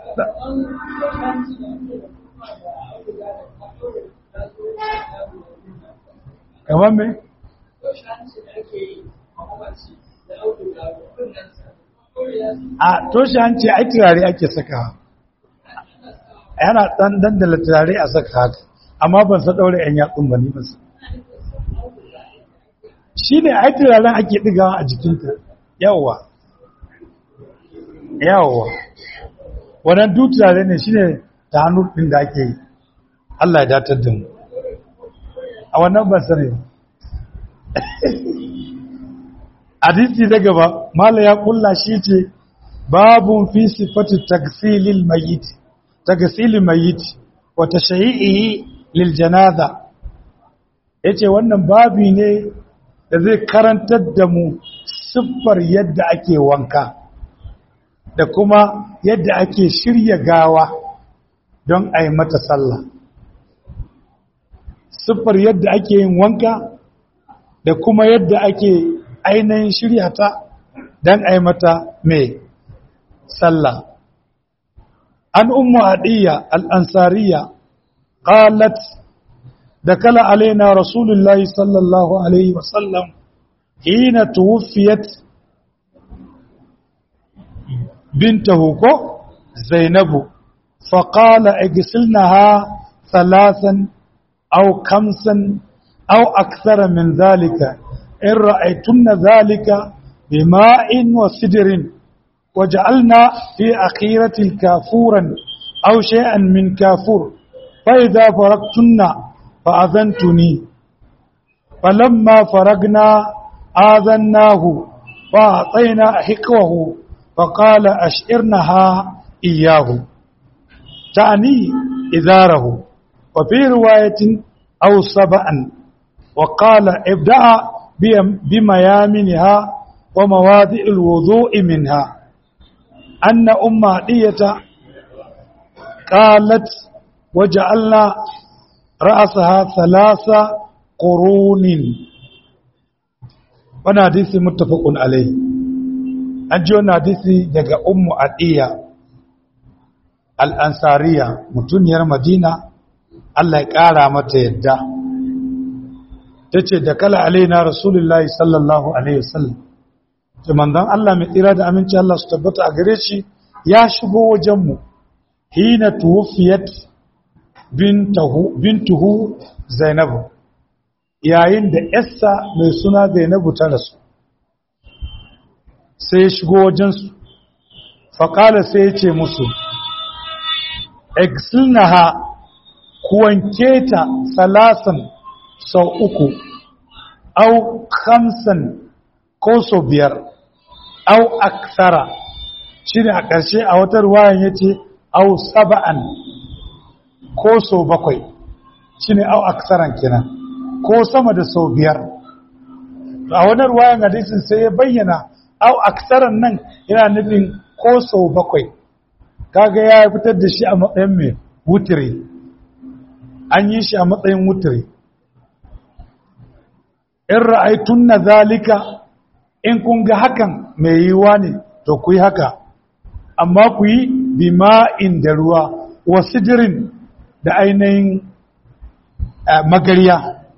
kamar me? a toshe hanci ai turare ake saka yana dan dandala turare a saka haka amma ban sa daure yan yatsun ba ni ba shi ne ai turaren ake digawa a jikinta yawwa yawwa wannan duk turare ne shi ne ta hannu ɗin da ake yi Allah ya datar da mu a wannan ban sani ba hadisi da gaba mala ya kulla shi ce babun fi sifati tagsilil mayyit tagsilil mayyit wa tashyi'ihi lil janaza yace wannan babi ne da zai karantar da mu siffar yadda ake wanka da kuma yadda ake shirya gawa don a yi mata sallah siffar yadda ake yin wanka da kuma yadda ake ainihin shirya ta don a yi mata mai sallah an ummu hadiyya al'ansariya qalat da kala alaina rasulullahi sallallahu alaihi wasallam hina tuwufiyat bintahu ko zainabu faƙala اغسلنها ثلاثا أو خمسا أو أكثر من ذلك إن رأيتن ذلك بماء وسدر وجعلنا في أخيرة كافورا أو شيئا من كافور فإذا فرقتن فأذنتني فلما فرقنا آذناه وأعطينا حكوه فقال أشئرنها إياه تعني إذاره وفي رواية أو سبعا وقال ابدأ بميامنها ومواضع الوضوء منها أن أم عدية قالت وجعلنا رأسها ثلاث قرون وانا حديث متفق عليه أنجي وانا حديث دقى أم عدية الأنصارية متنير مدينة Allah ya ƙara mata yadda ta ce da kala alaina rasulullahi sallallahu alaihi wasallam ta manzan Allah mai tsira da aminci Allah su tabbata a gare shi ya shigo wajenmu hina tuwufiyat bintuhu zainabu yayin da yassa mai suna zainabu ta rasu sai ya shigo wajensu faƙala sai ya ce musu exilnaha kuwanke ta salasan sau uku au hamsan ko sau biyar au aksara shi ne a ƙarshe a wata ruwayan ya ce au saba'an ko sau bakwai shi ne au aksaran kenan ko sama da sau biyar a wani ruwayan hadisin sai ya bayyana au aksaran nan yana nufin ko sau bakwai kaga ya fitar da shi a matsayin mai wutiri an yi shi a matsayin wutiri in ra'aitun na zalika in kun ga hakan mai yiwuwa ne to ku yi haka amma ku yi bima'in da ruwa wasu jirin da ainihin magariya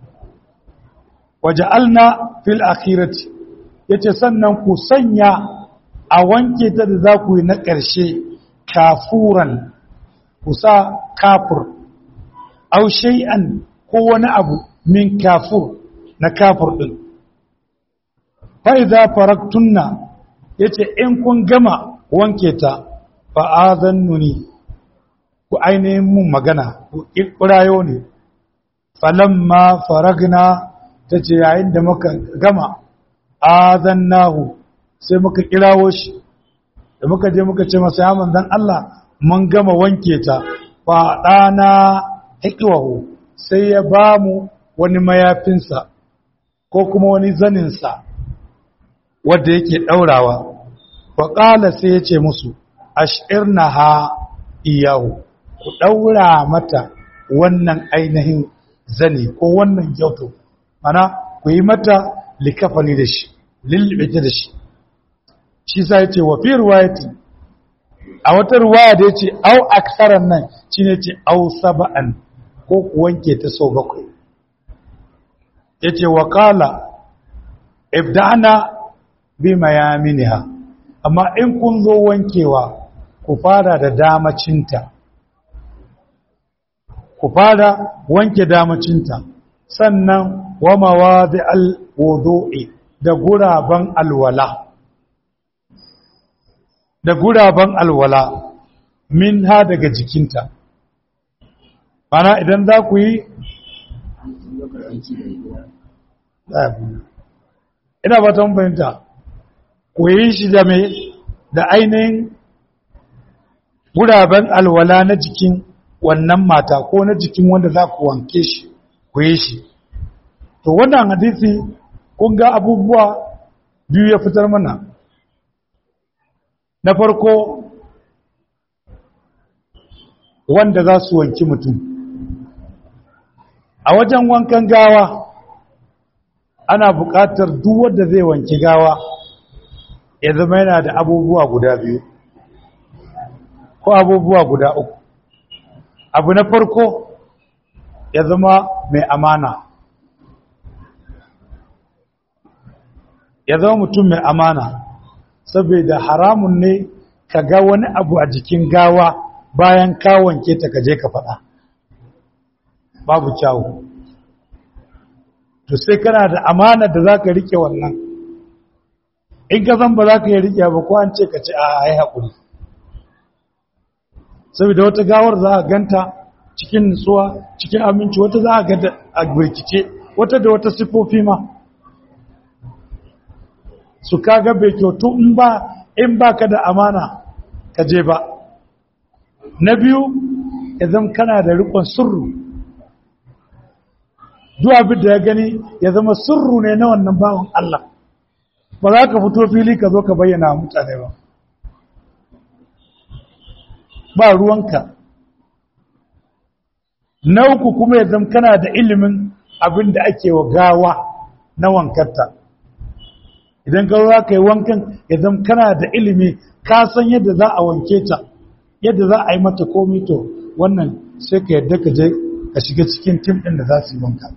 waje alna fil akhirati ya ce sannan ku sanya a wanke ta da za ku yi na ƙarshe kafuran ku sa kafur au shay'an ko wani abu min kafur na kafur ɗin fa'iza faraktunna ya ce in kun gama wanke ta fa'azan nuni ku ainihin mun magana ku ƙirayo ne falamma faragna ta ce yayin da muka gama azan nahu sai muka kirawo shi da muka je muka ce masa ya manzan Allah mun gama wanke ta faɗana hikiwahu sai ya ba mu wani mayafinsa ko kuma wani zaninsa wadda yake ɗaurawa faƙala sai ya ce musu ashirna ha iyahu ku ɗaura mata wannan ainihin zani ko wannan gyauto mana ku yi mata likafani da shi lillibe da shi shi sa ya ce wa fi ruwayati a wata ruwaya da ya ce au aksaran nan shi ne ce au saba'an ko ku wanke ta sau bakwai ya ce wa kala ibda'ana bi mayaminiha amma in kun zo wankewa ku fara da damacinta ku fara wanke damacinta sannan wa mawadi al-wudu'i da guraban alwala da guraban alwala min ha daga jikinta mana idan za ku yi ina ba ta fahimta ku yi shi da mai da ainihin guraben alwala na jikin wannan mata ko na jikin wanda za ku wanke shi ku yi shi to wannan hadisi kun ga abubuwa biyu ya fitar mana na farko wanda za su wanki mutum a wajen wankan gawa ana buƙatar duk wanda zai wanki gawa ya zama yana da abubuwa guda biyu ko abubuwa guda uku abu na farko ya zama mai amana ya zama mutum mai amana saboda haramun ne ka ga wani abu a jikin gawa bayan ka wanke ta kaje ka faɗa babu kyawu to sai kana da amana da za ka rike wannan in ka zan ba za ka yi rike ba ko an ce ka ce a ai haƙuri saboda wata gawar za a ganta cikin nutsuwa cikin aminci wata za a ga a birkice wata da wata siffofi ma su kaga bai kyautu in ba in ba ka da amana ka je ba na biyu idan kana da rikon sirru duk abin da ya gani ya zama sirru ne na wannan bawan Allah ba za ka fito fili ka zo ka bayyana mutane ba ba ruwanka na uku kuma ya zama kana da ilimin abin da ake wa gawa na wankarta idan ka za ka yi wankan ya zama kana da ilimi ka san yadda za a wanke ta yadda za a yi mata komi to wannan sai ka yadda ka je ka shiga cikin tim ɗin da za su yi wanka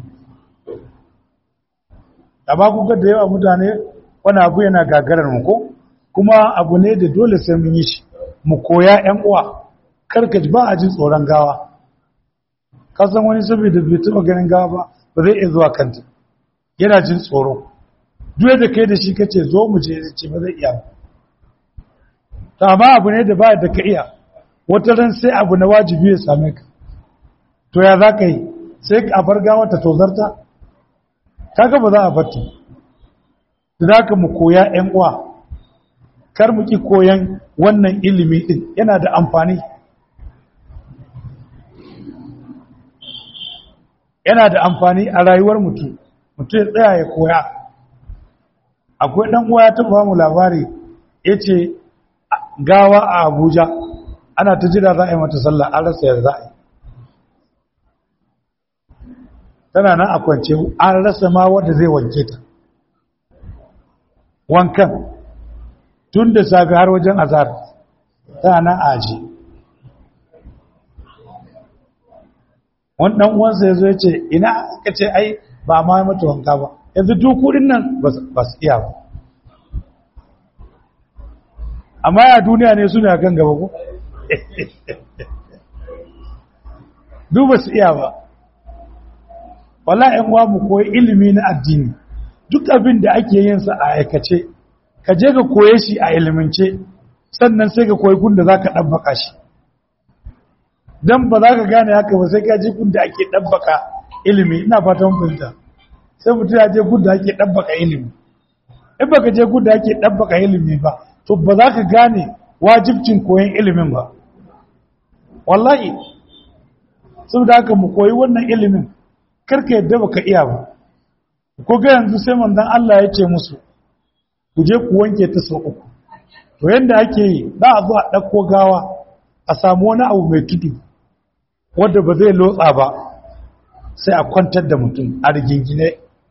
da ba ku da yawa mutane wani abu yana gagarar mu ko kuma abu ne da dole sai mun yi shi mu koya ‘yan uwa karkaci ba a jin tsoron gawa kasan wani saboda bai taɓa ganin gawa ba ba zai iya zuwa kanta yana jin tsoro duk da kai da shi kace zo mu je ce ba zai iya ta amma abu ne da ba da ka iya wata ran sai abu na wajibi ya same ka to ya za ka yi sai a bar gawa ta tozarta kaga ba za a barta da za ka mu koya ‘yan uwa kar mu ki koyan wannan ilimi din yana da amfani yana da amfani a rayuwar mutum mutum ya tsaya ya koya akwai ɗan uwa ya taɓa mu labari ya ce gawa a abuja ana ta jira za a yi mata sallah an rasa yadda za a yi tana nan a kwance an rasa ma wanda zai wanke ta wankan tun da safi har wajen azar tana nan aji wannan uwansa ya zo ya ce ina ka ce ai ba ma mata wanka ba yanzu duk kudin nan ba su iya ba amma ya duniya ne suna kan gaba ko duba su iya ba wala ‘yan uwa mu koyi ilimi na addini duk abin da ake yin sa a aikace ka je ka koye shi a ilimince sannan sai ka koyi kun da za ka ɗabbaka shi don ba za ka gane haka ba sai ka je kun da ake ɗabbaka ilimi ina fatan fahimta sai mutum ya je kun da ake ɗabbaka ilimi in ba ka je kun da ake ɗabbaka ilimi ba to ba za ka gane wajibcin koyon ilimin ba wallahi saboda haka mu koyi wannan ilimin karka yadda baka iya ba ko ga yanzu sai manzon Allah ya ce musu ku je ku wanke ta sau uku to yanda ake yi za a zo a ɗauko gawa a samu wani abu mai tudu wanda ba zai lotsa ba sai a kwantar da mutum a rigingine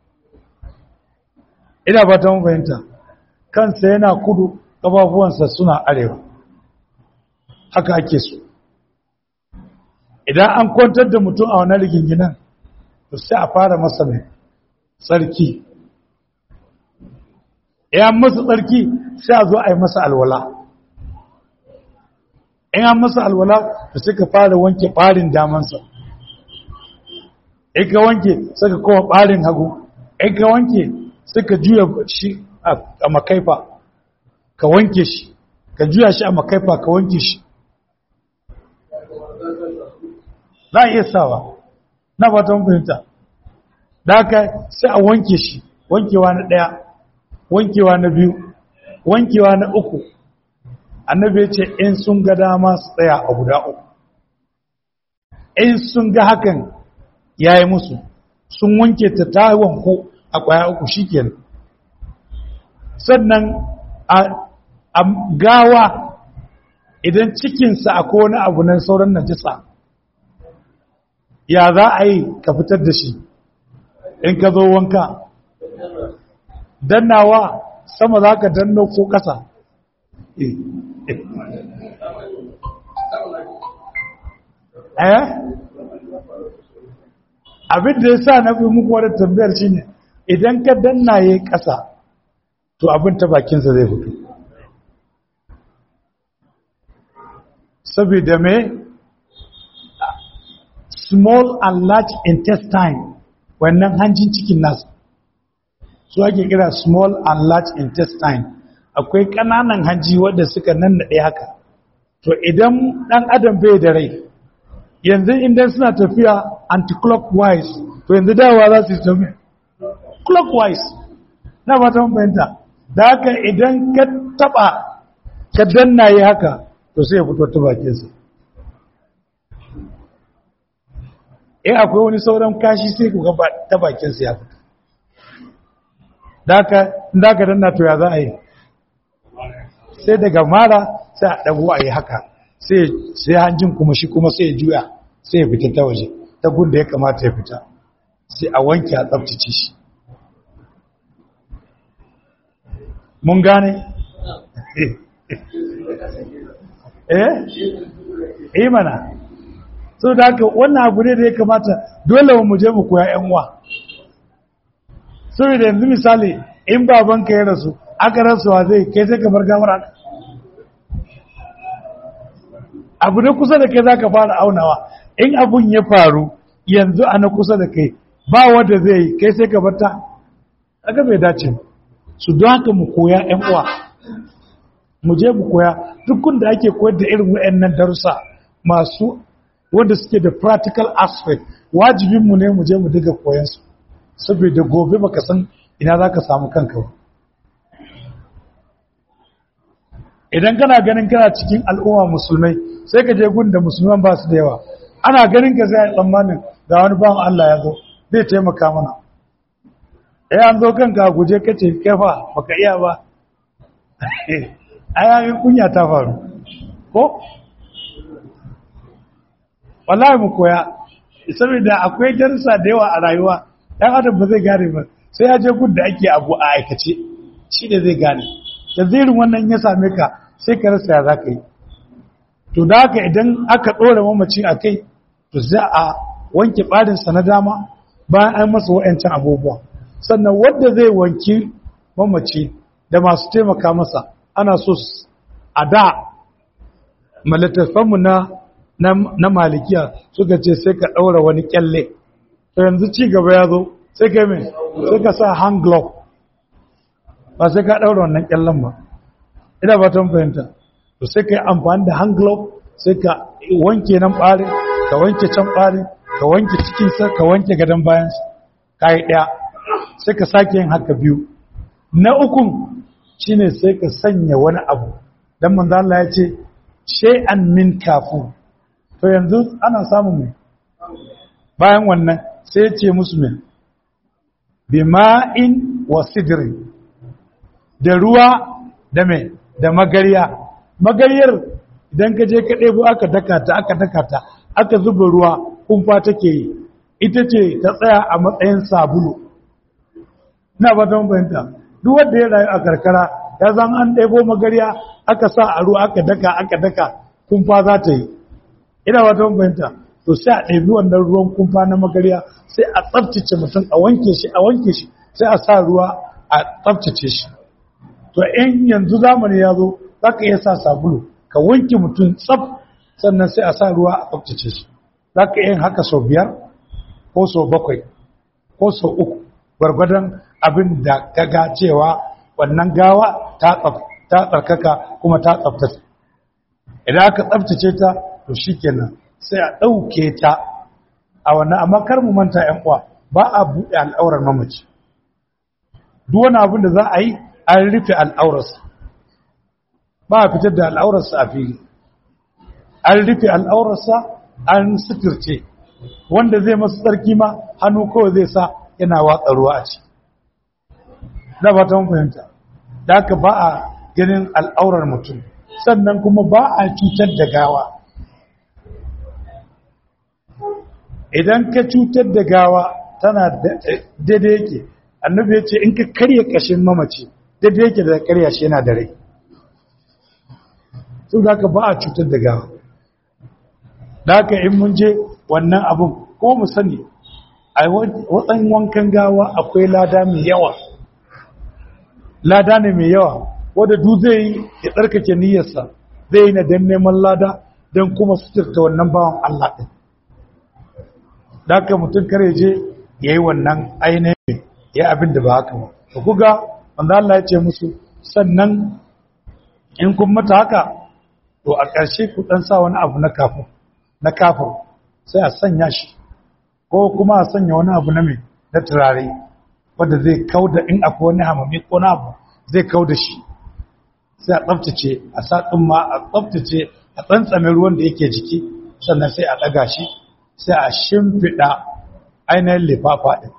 ina ba ta fahimta kansa yana kudu ƙafafuwansa suna arewa haka ake so idan an kwantar da mutum a wani riginginan to sai a fara masa mai tsarki ya masa tsarki sai a zo a yi masa alwala in an masa alwala da suka fara wanke ɓarin damansa in ka wanke suka kowa ɓarin hagu in ka wanke suka juya shi a makaifa ka wanke shi ka juya shi a makaifa ka wanke shi za a iya sawa na fatan fahimta da haka sai a wanke shi wankewa na ɗaya wankewa na biyu wankewa na uku annabi ce in sun ga dama su tsaya a guda uku in sun ga hakan ya yi musu sun wanke ta ta wanko a kwaya uku shi sannan a gawa idan cikinsa akwai wani abu nan sauran najisa ya za a yi ka fitar da shi in ka zo wanka dannawa sama za ka danno ko ƙasa eh abin da ya sa na fi muku wadda tambayar shi ne idan ka danna ya ƙasa to abin ta bakinsa zai fito saboda mai small and large intestine wannan hanjin cikin nasu su ake kira small and large intestine akwai ƙananan hanji wadda suka nannaɗe haka to idan ɗan adam bai da rai yanzu idan suna tafiya anti-clockwise to yanzu dawa za su yi tafiya clockwise na fata fahimta da haka idan ka taɓa ka danna yi haka to sai ya fito ta bakinsa in akwai wani sauran kashi sai ku gaba ta bakinsa ya fito da ka danna to ya za a yi sai daga mara sai a ɗago a yi haka sai hanjin kuma shi kuma sai ya juya sai ya fita ta waje ta gunda ya kamata ya fita sai a wanke a tsabtace shi mun gane? eh? eh mana so da haka wannan abu ne da ya kamata dole mu je mu koya yan uwa saboda yanzu misali in babanka ya rasu aka rasuwa zai kai sai ka bar gamar aka abu ne kusa da kai za ka fara aunawa in abun ya faru yanzu a na kusa da kai ba wanda zai yi kai sai ka bata aka bai dace su don haka mu koya yan uwa mu je mu koya dukkan da ake koyar da irin wayannan darussa masu wanda suke da practical aspect wajibin mu ne mu je mu diga koyan su saboda gobe baka san ina zaka samu kanka ba idan kana ganin kana cikin al'umma musulmai sai ka je gun da musulman ba su da yawa ana ganin ka sai tsammanin ga wani bawan Allah ya zo zai taimaka mana eh an zo kanka guje kace kefa baka iya ba ai kunya ta faru ko wallahi mu koya saboda akwai darussa da yawa a rayuwa dan adam ba zai gane ba sai ya je gudda ake abu a aikace shi da zai gane da zirin wannan ya same ka sai ka rasa ya zaka yi to da haka idan aka ɗora mamaci a kai to za a wanke ɓarinsa na dama bayan an masa wa'ancan abubuwa sannan wanda zai wanki mamaci da masu taimaka masa ana so a da malittafanmu na na malikiya suka ce sai ka ɗaura wani kyalle to yanzu ci gaba ya zo sai ka mai sai ka sa hand glove ba sai ka ɗaura wannan kyallen ba ina ba ta fahimta to sai ka yi amfani da hand glove sai ka wanke nan ɓari ka wanke can ɓari ka wanke cikinsa ka wanke gadon bayansa ka yi ɗaya sai ka sake yin haka biyu na ukun shine sai ka sanya wani abu don manzo Allah ya ce shay'an min kafu to yanzu ana samun mai bayan wannan sai ya ce musu mai bima'in wa sidri da ruwa da mai da magariya magariyar idan ka je ka ɗebo aka daka ta aka daka ta aka zuba ruwa kumfa take yi ita ce ta tsaya a matsayin sabulu na ba don fahimta duk wanda ya rayu a karkara ya zan an ɗebo magariya aka sa a ruwa aka daka aka daka kumfa za ta yi ina ba don fahimta to sai a ɗebi wannan ruwan kumfa na magariya sai a tsaftace mutum a wanke shi a wanke shi sai a sa ruwa a tsaftace shi to in yanzu zamani ya zo za ka iya sa sabulu ka wanke mutum tsaf sannan sai a sa ruwa a tsaftace shi za ka iya haka sau biyar ko sau bakwai ko sau uku gwargwadon abin da ka ga cewa wannan gawa ta tsarkaka kuma ta tsaftace idan aka tsaftace ta to shi kenan sai a ɗauke ta a wannan amma kar mu manta ‘yan uwa ba a buɗe al'aurar mamaci duk wani abin da za a yi an rufe al'aurarsa ba a fitar da al'aurarsa a fili an rufe al'aurarsa an suturce wanda zai masu tsarki ma hannu kawai zai sa yana watsa ruwa a ci da ba ta fahimta da haka ba a ganin al'aurar mutum sannan kuma ba a cutar da gawa idan ka cutar da gawa tana daidai yake annabi ya ce in ka karya kashin mamaci daidai yake da karya shi yana da rai su da ba a cutar da gawa da haka in mun je wannan abin ko mu sani a watsan wankan gawa akwai lada mai yawa lada ne mai yawa wadda du zai yi ya tsarkake niyyarsa zai yi na don neman lada don kuma suturta wannan bawan Allah ɗin da haka mutum kare je ya yi wannan ainihin ya abin da ba haka ba da kuga wanda Allah ya ce musu sannan in kun mata haka to a ƙarshe ku ɗan sa wani abu na kafin na kafin sai a sanya shi ko kuma a sanya wani abu na mai na turare wadda zai kau da in akwai wani hamami ko na abu zai kau da shi sai a tsaftace a sa ma a tsaftace a tsantsame ruwan da yake jiki sannan sai a ɗaga shi sai a shimfiɗa ainihin lifafa ɗin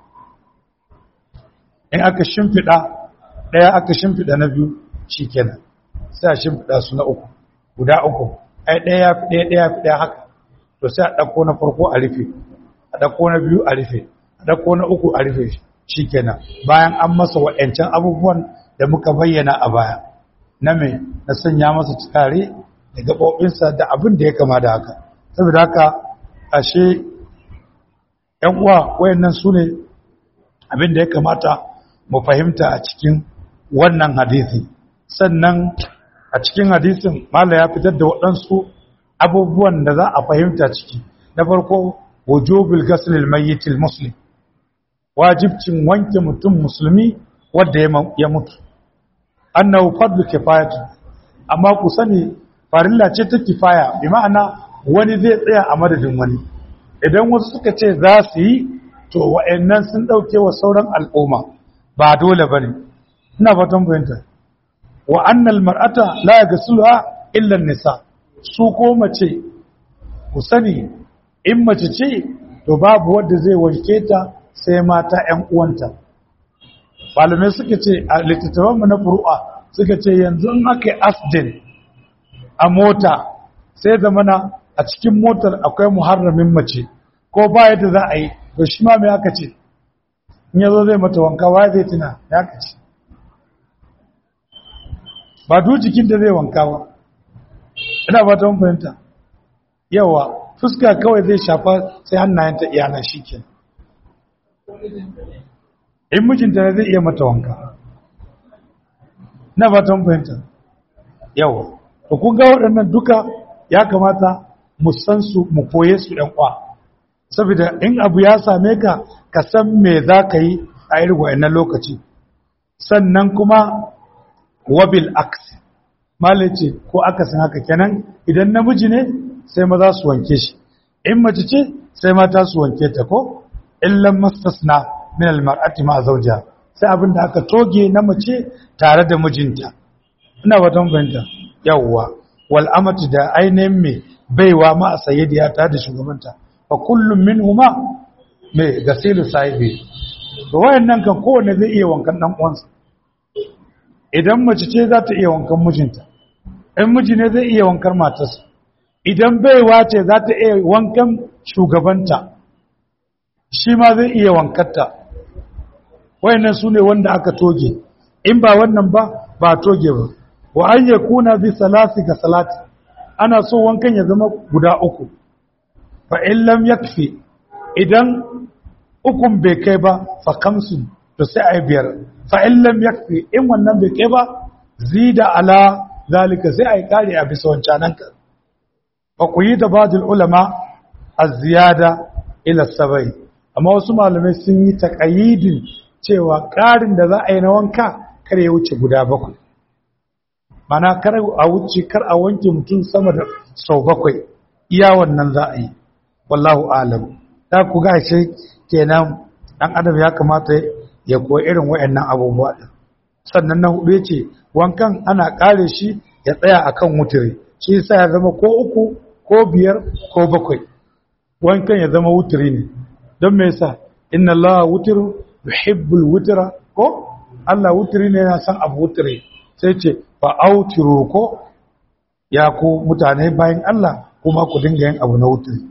in aka shimfiɗa ɗaya aka shimfiɗa na biyu shi kenan sai a shimfiɗa su na uku guda uku ai ɗaya ya fi ɗaya ɗaya fi ɗaya haka to sai a ɗauko na farko a rufe a ɗauko na biyu a rufe a ɗauko na uku a rufe shi kenan bayan an masa wa'yancan abubuwan da muka bayyana a baya na mai na sanya masa tare da gaɓoɓinsa da abin da ya kama da haka saboda haka ashe ‘yan uwa wayannan su ne abin da ya kamata mu fahimta a cikin wannan hadisi sannan a cikin hadisin mala ya fitar da waɗansu abubuwan da za a fahimta ciki na farko wujubil ghaslil mayyitil muslim wajibcin wanke mutum musulmi wanda ya mutu annahu fadlu kifayatu amma ku sani farilla ce ta kifaya bi ma'ana wani zai tsaya a madadin wani idan wasu suka ce za su yi to wa'annan sun dauke wa sauran al'umma ba dole bane ina fatan bayanta wa annal mar'ata la yaghsiluha illa an-nisa su ko mace ku sani in mace ce to babu wanda zai wanke ta sai mata ƴan uwanta malamai suka ce a littattafanmu na furu'a suka ce yanzu in aka yi asdin a mota sai zamana a cikin motar akwai muharramin mace ko ba yadda za a yi to shi ma mai aka ce in ya zo zai mata wanka wa zai tuna ya aka ce ba duk jikin da zai wanka ba ina ba ta mun fahimta yawa fuska kawai zai shafa sai hannayenta iyana shi ke in mijinta ne zai iya mata wanka na ba ta mun fahimta yawa to kun ga waɗannan duka ya kamata mu san su mu koye su ɗan kwa saboda in abu ya same ka ka san me za ka yi a irin wa'annan lokaci sannan kuma wabil aks malice ko akasin haka kenan idan namiji ne sai maza su wanke shi in mace ce sai mata su wanke ta ko illan mastasna min almar'ati ma zawja sai abin da aka toge na mace tare da mijinta ina watan fahimta yawwa wal amati da ainihin me baiwa ma a sayyidiya ta da shugabanta fa kullum minhuma me gasilu sahibi to wayannan kan kowanne zai iya wankan dan uwansa idan mace ce za ta iya wankan mijinta in miji ne zai iya wankan matarsa idan baiwa ce za ta iya wankan shugabanta shi ma zai iya wankarta wayannan su ne wanda aka toge in ba wannan ba ba toge ba wa an ya kuna bi salasi ga salati ana so wankan ya zama guda uku fa in lam yakfi idan ukun bai kai ba fa kamsun to sai a yi biyar fa in lam yakfi in wannan bai kai ba zida ala zalika sai a yi kare a bisa wancanan ka fa ku yi da bajul ulama a ziyada ila sabai amma wasu malamai sun yi taƙayidin cewa ƙarin da za a yi na wanka kar ya wuce guda bakwai mana kar a wuce kar a wanke mutum sama da sau bakwai iya wannan za a yi wallahu alam ta ku ga shi kenan dan adam ya kamata ya koyi irin wayannan abubuwa din sannan na hudu yace wankan ana kare shi ya tsaya akan wutiri shi yasa ya zama ko uku ko biyar ko bakwai wankan ya zama wutiri ne don me yasa inna allaha wutiru yuhibbul wutra ko Allah wutiri ne yana son abu wutiri sai ce fa autiru ko ya ku mutane bayan Allah kuma ku dinga yin abu na wutiri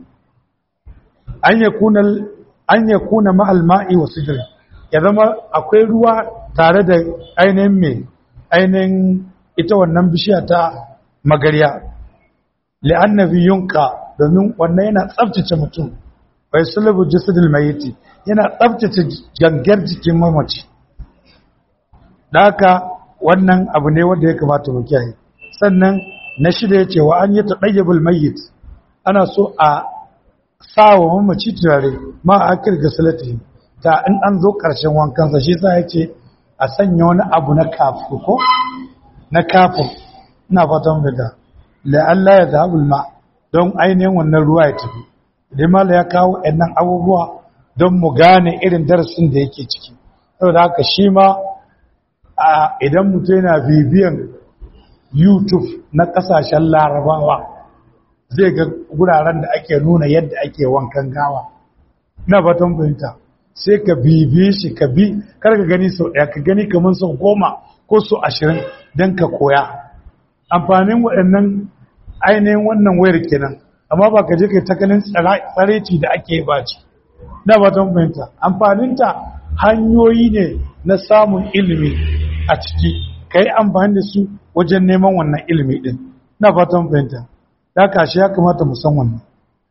an yakuna an yakuna ma'al ma'i wa sidri ya zama akwai ruwa tare da ainihin mai ainihin ita wannan bishiya ta magariya li'annabi yunka domin wannan yana tsabtace mutum bai sulubu jisadil mayiti yana tsabtace gangar jikin mamaci da haka wannan abu ne wanda ya kamata mu kiyaye sannan na shida ya ce wa an yi taɗayyabul mayyit ana so a sa wa mamaci turare ma a kirga salatihi ta in an zo ƙarshen wankansa shi sa ya ce a sanya wani abu na kafu ko na kafin ina fatan bida la'alla ya zahabul ma don ainihin wannan ruwa ya tafi idan mala ya kawo ɗannan abubuwa don mu gane irin darasin da yake ciki saboda haka shi ma idan mutum yana bibiyan youtube na ƙasashen larabawa zai ga guraren da ake nuna yadda ake wankan gawa na fatan fahimta sai ka bibi shi ka bi kar ka gani sau ɗaya ka gani kamar sau goma ko sau ashirin don ka koya amfanin waɗannan ainihin wannan wayar kenan amma ba ka je kai takalin tsareci da ake ba ce na fatan fahimta amfaninta hanyoyi ne na samun ilimi a ciki ka yi amfani da su wajen neman wannan ilimi ɗin na fatan fahimta da haka shi ya kamata mu san wannan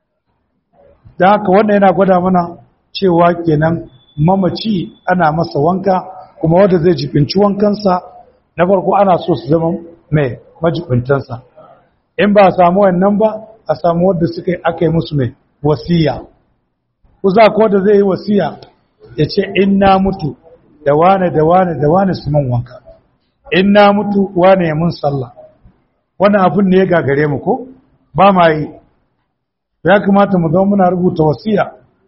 da haka wannan yana gwada mana cewa kenan mamaci ana masa wanka kuma wanda zai jibinci wankansa na farko ana so su zama mai majibintansa in ba a samu wannan ba a samu wadda suka aka yi musu mai wasiya ku za ko da zai yi wasiya ya ce in na mutu da wane da wane da wane su man wanka in na mutu wane ya mun sallah wannan abin ne ya gagare mu ko ba ma yi ya kamata mu zama muna rubuta wasiya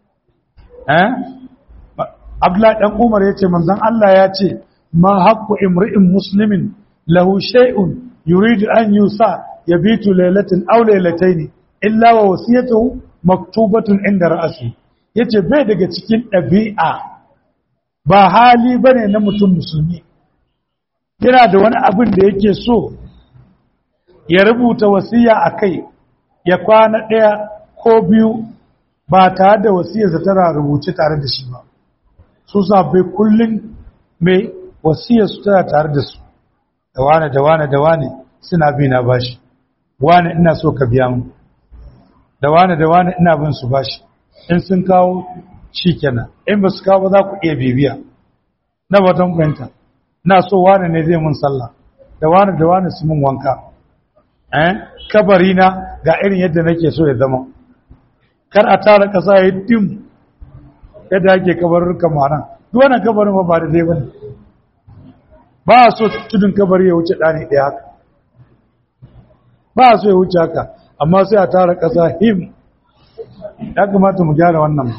eh Abdullahi dan Umar yace manzon Allah ya ce ma haqqu imri'in muslimin lahu shay'un yuridu an yusa yabitu laylatan aw laylatayn illa wa wasiyatuhu maktubatun inda ra'si yace bai daga cikin ɗabi'a ba hali bane na mutum musulmi yana da wani abin da yake so ya rubuta wasiya akai ya kwana ɗaya ko biyu ba tare da wasiyarsa tana rubuce tare da shi ba su sabai kullum mai wasiyarsu tana tare da su da wane da wane da wane suna bi na bashi wane ina so ka biya mu da wane da wane ina bin su bashi in sun kawo shi kenan in ba su kawo ba za ku iya bibiya na batun fahimta na so wane ne zai mun sallah da wane da wane su mun wanka eh kabari na ga irin yadda nake so ya zama kar a tara kasa ya dim yadda ake kabarurka maran duk wannan kabarin ba da dai bane ba a so tudun kabari ya wuce ɗani ɗaya haka ba a so ya wuce haka amma sai a tara ƙasa him ya kamata mu gyara wannan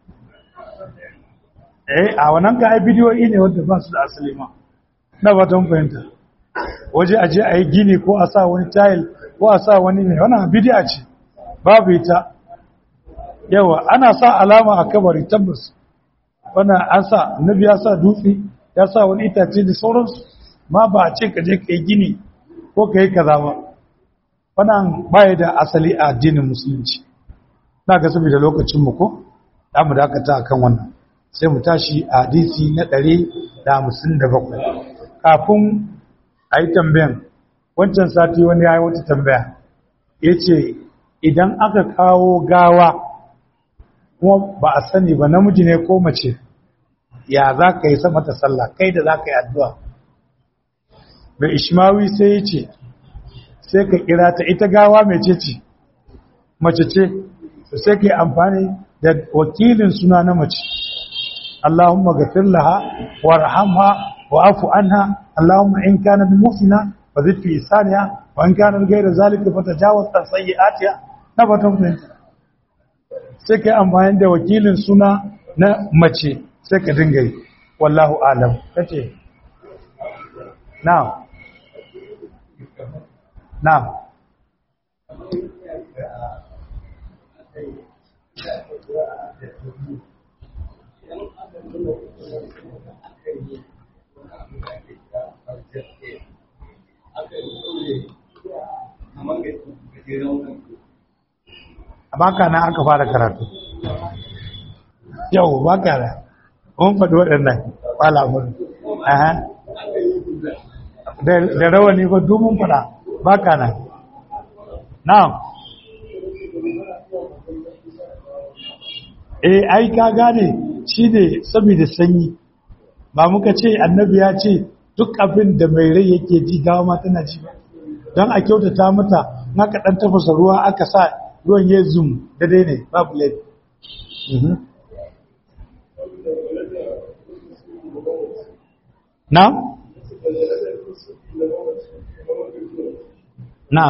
eh a wannan ka ai bidiyoyi ne wanda ba su da asali ma na ba ta fahimta waje aje a yi gini ko a sa wani tile ko a sa wani ne wannan bidiya ce babu ita yawa ana sa alama a kabari tabbas wannan an sa annabi ya sa dutse ya sa wani itace da sauransu ma ba a ce ka je ka yi gini ko ka yi kaza ba wannan baya da asali a addinin musulunci na ga saboda lokacinmu ko da mu dakata akan wannan sai mu tashi a hadisi na ɗari da hamsin da bakwai kafin a yi tambayan wancan sati wani ya yi wata tambaya ya ce idan aka kawo gawa kuma ba a sani ba namiji ne ko mace ya za ka yi sama ta sallah kai da za ka yi addu'a mai ishmawi sai ya ce sai ka kira ta ita gawa mai ce ce mace ce sai ka yi amfani da wakilin suna na mace Allahumma gafir laha warhamha wa afu anha Allahumma in kana mufina fa zid fi isaniya wa in kana ghayra zalika fa tajawaz an sayyi'atiha na batun fahimta sai ka yi amfani da wakilin suna na mace sai ka dinga yi wallahu alam kace now now a baka na aka fara karatu yau baka na mun faɗi waɗannan ƙwalamun da rawani ba domin faɗa baka na na'am eh ai ka gane shi ne saboda sanyi ba muka ce annabi ya ce duk abin da mai rai yake ji gawa ma tana ji don a kyautata mata na ka ɗan tafasa ruwa aka sa ruwan ya zum daidai ne babu laifi na? na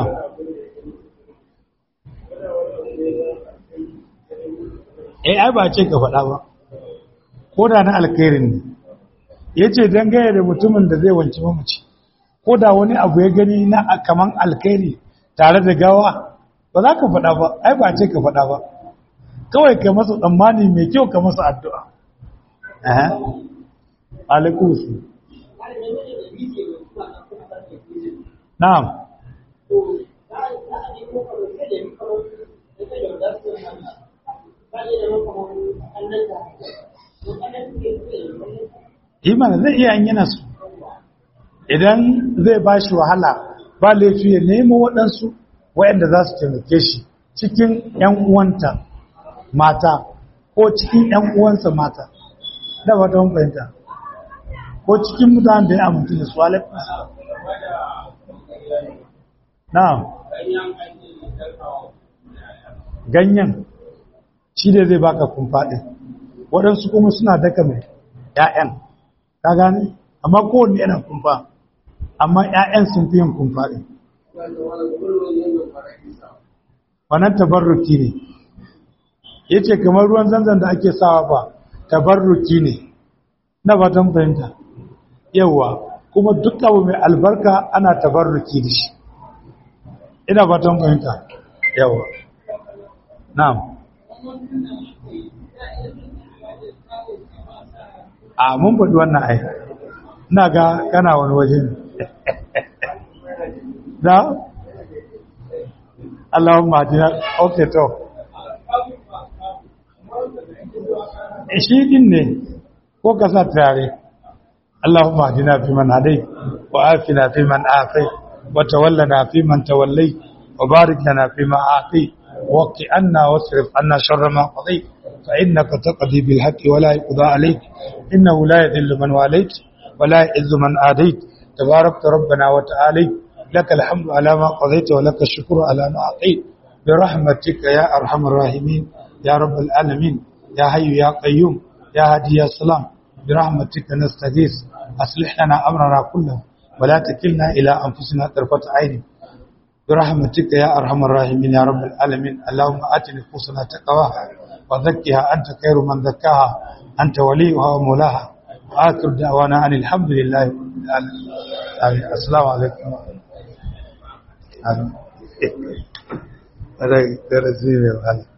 eh ai ba ce ka faɗa ba ko da na alkhairin ne ya ce dangane da mutumin da zai wanci mamaci ko da wani abu ya gani na kaman alkhairi tare da gawa ba za ka faɗa ba ai ba ce ka faɗa ba kawai ka masa tsammani mai kyau ka masa addu'a alaikunsu na'am imana zai iya yana su idan zai ba shi wahala ba laifi ya nemo waɗansu waɗanda za su taimake shi cikin ‘yan uwanta mata ko cikin ‘yan uwansa mata da wata fahimta ko cikin mutane da ya amintu da su alaifinsa na ganyen shi da zai baka kumfaɗin waɗansu kuma suna daka mai ‘ya'yan ka gane amma kowanne yana kumfa amma ‘ya'yan sun fi yin kumfa ɗin wannan tabarruki ne ya ce kamar ruwan zanzan da ake sawa ba tabarruki ne na fatan fahimta yawa kuma duk abu mai albarka ana tabarruki da shi ina fatan fahimta yawa na'am a mun faɗi wannan ai ina ga kana wani waje ne da Allahumma hadina okay to shi din ne ko ka sa turare Allahumma hadina fi man hadai wa afina fi man afai wa tawallana fi man tawallai wa barik lana fi ma atai wa qi anna wasrif anna sharra ma qadai fa innaka taqdi bil haqqi wa la yuqda alayk innahu la yadhillu man walayt wa la yu'izzu man adayt tabarakta rabbana wa ta'ala لك الحمد على ما قضيت ولك الشكر على ما أعطيت برحمتك يا أرحم الراحمين يا رب العالمين يا حي يا قيوم يا هادي يا سلام برحمتك نستغيث أصلح لنا أمرنا كله ولا تكلنا إلى أنفسنا طرفة عين برحمتك يا أرحم الراحمين يا رب العالمين اللهم آت نفوسنا تقواها وزكها أنت خير من زكاها أنت وليها ومولاها وآخر دعوانا أن الحمد لله رب العالمين آمين. السلام عليكم Amin. Ada darasi ne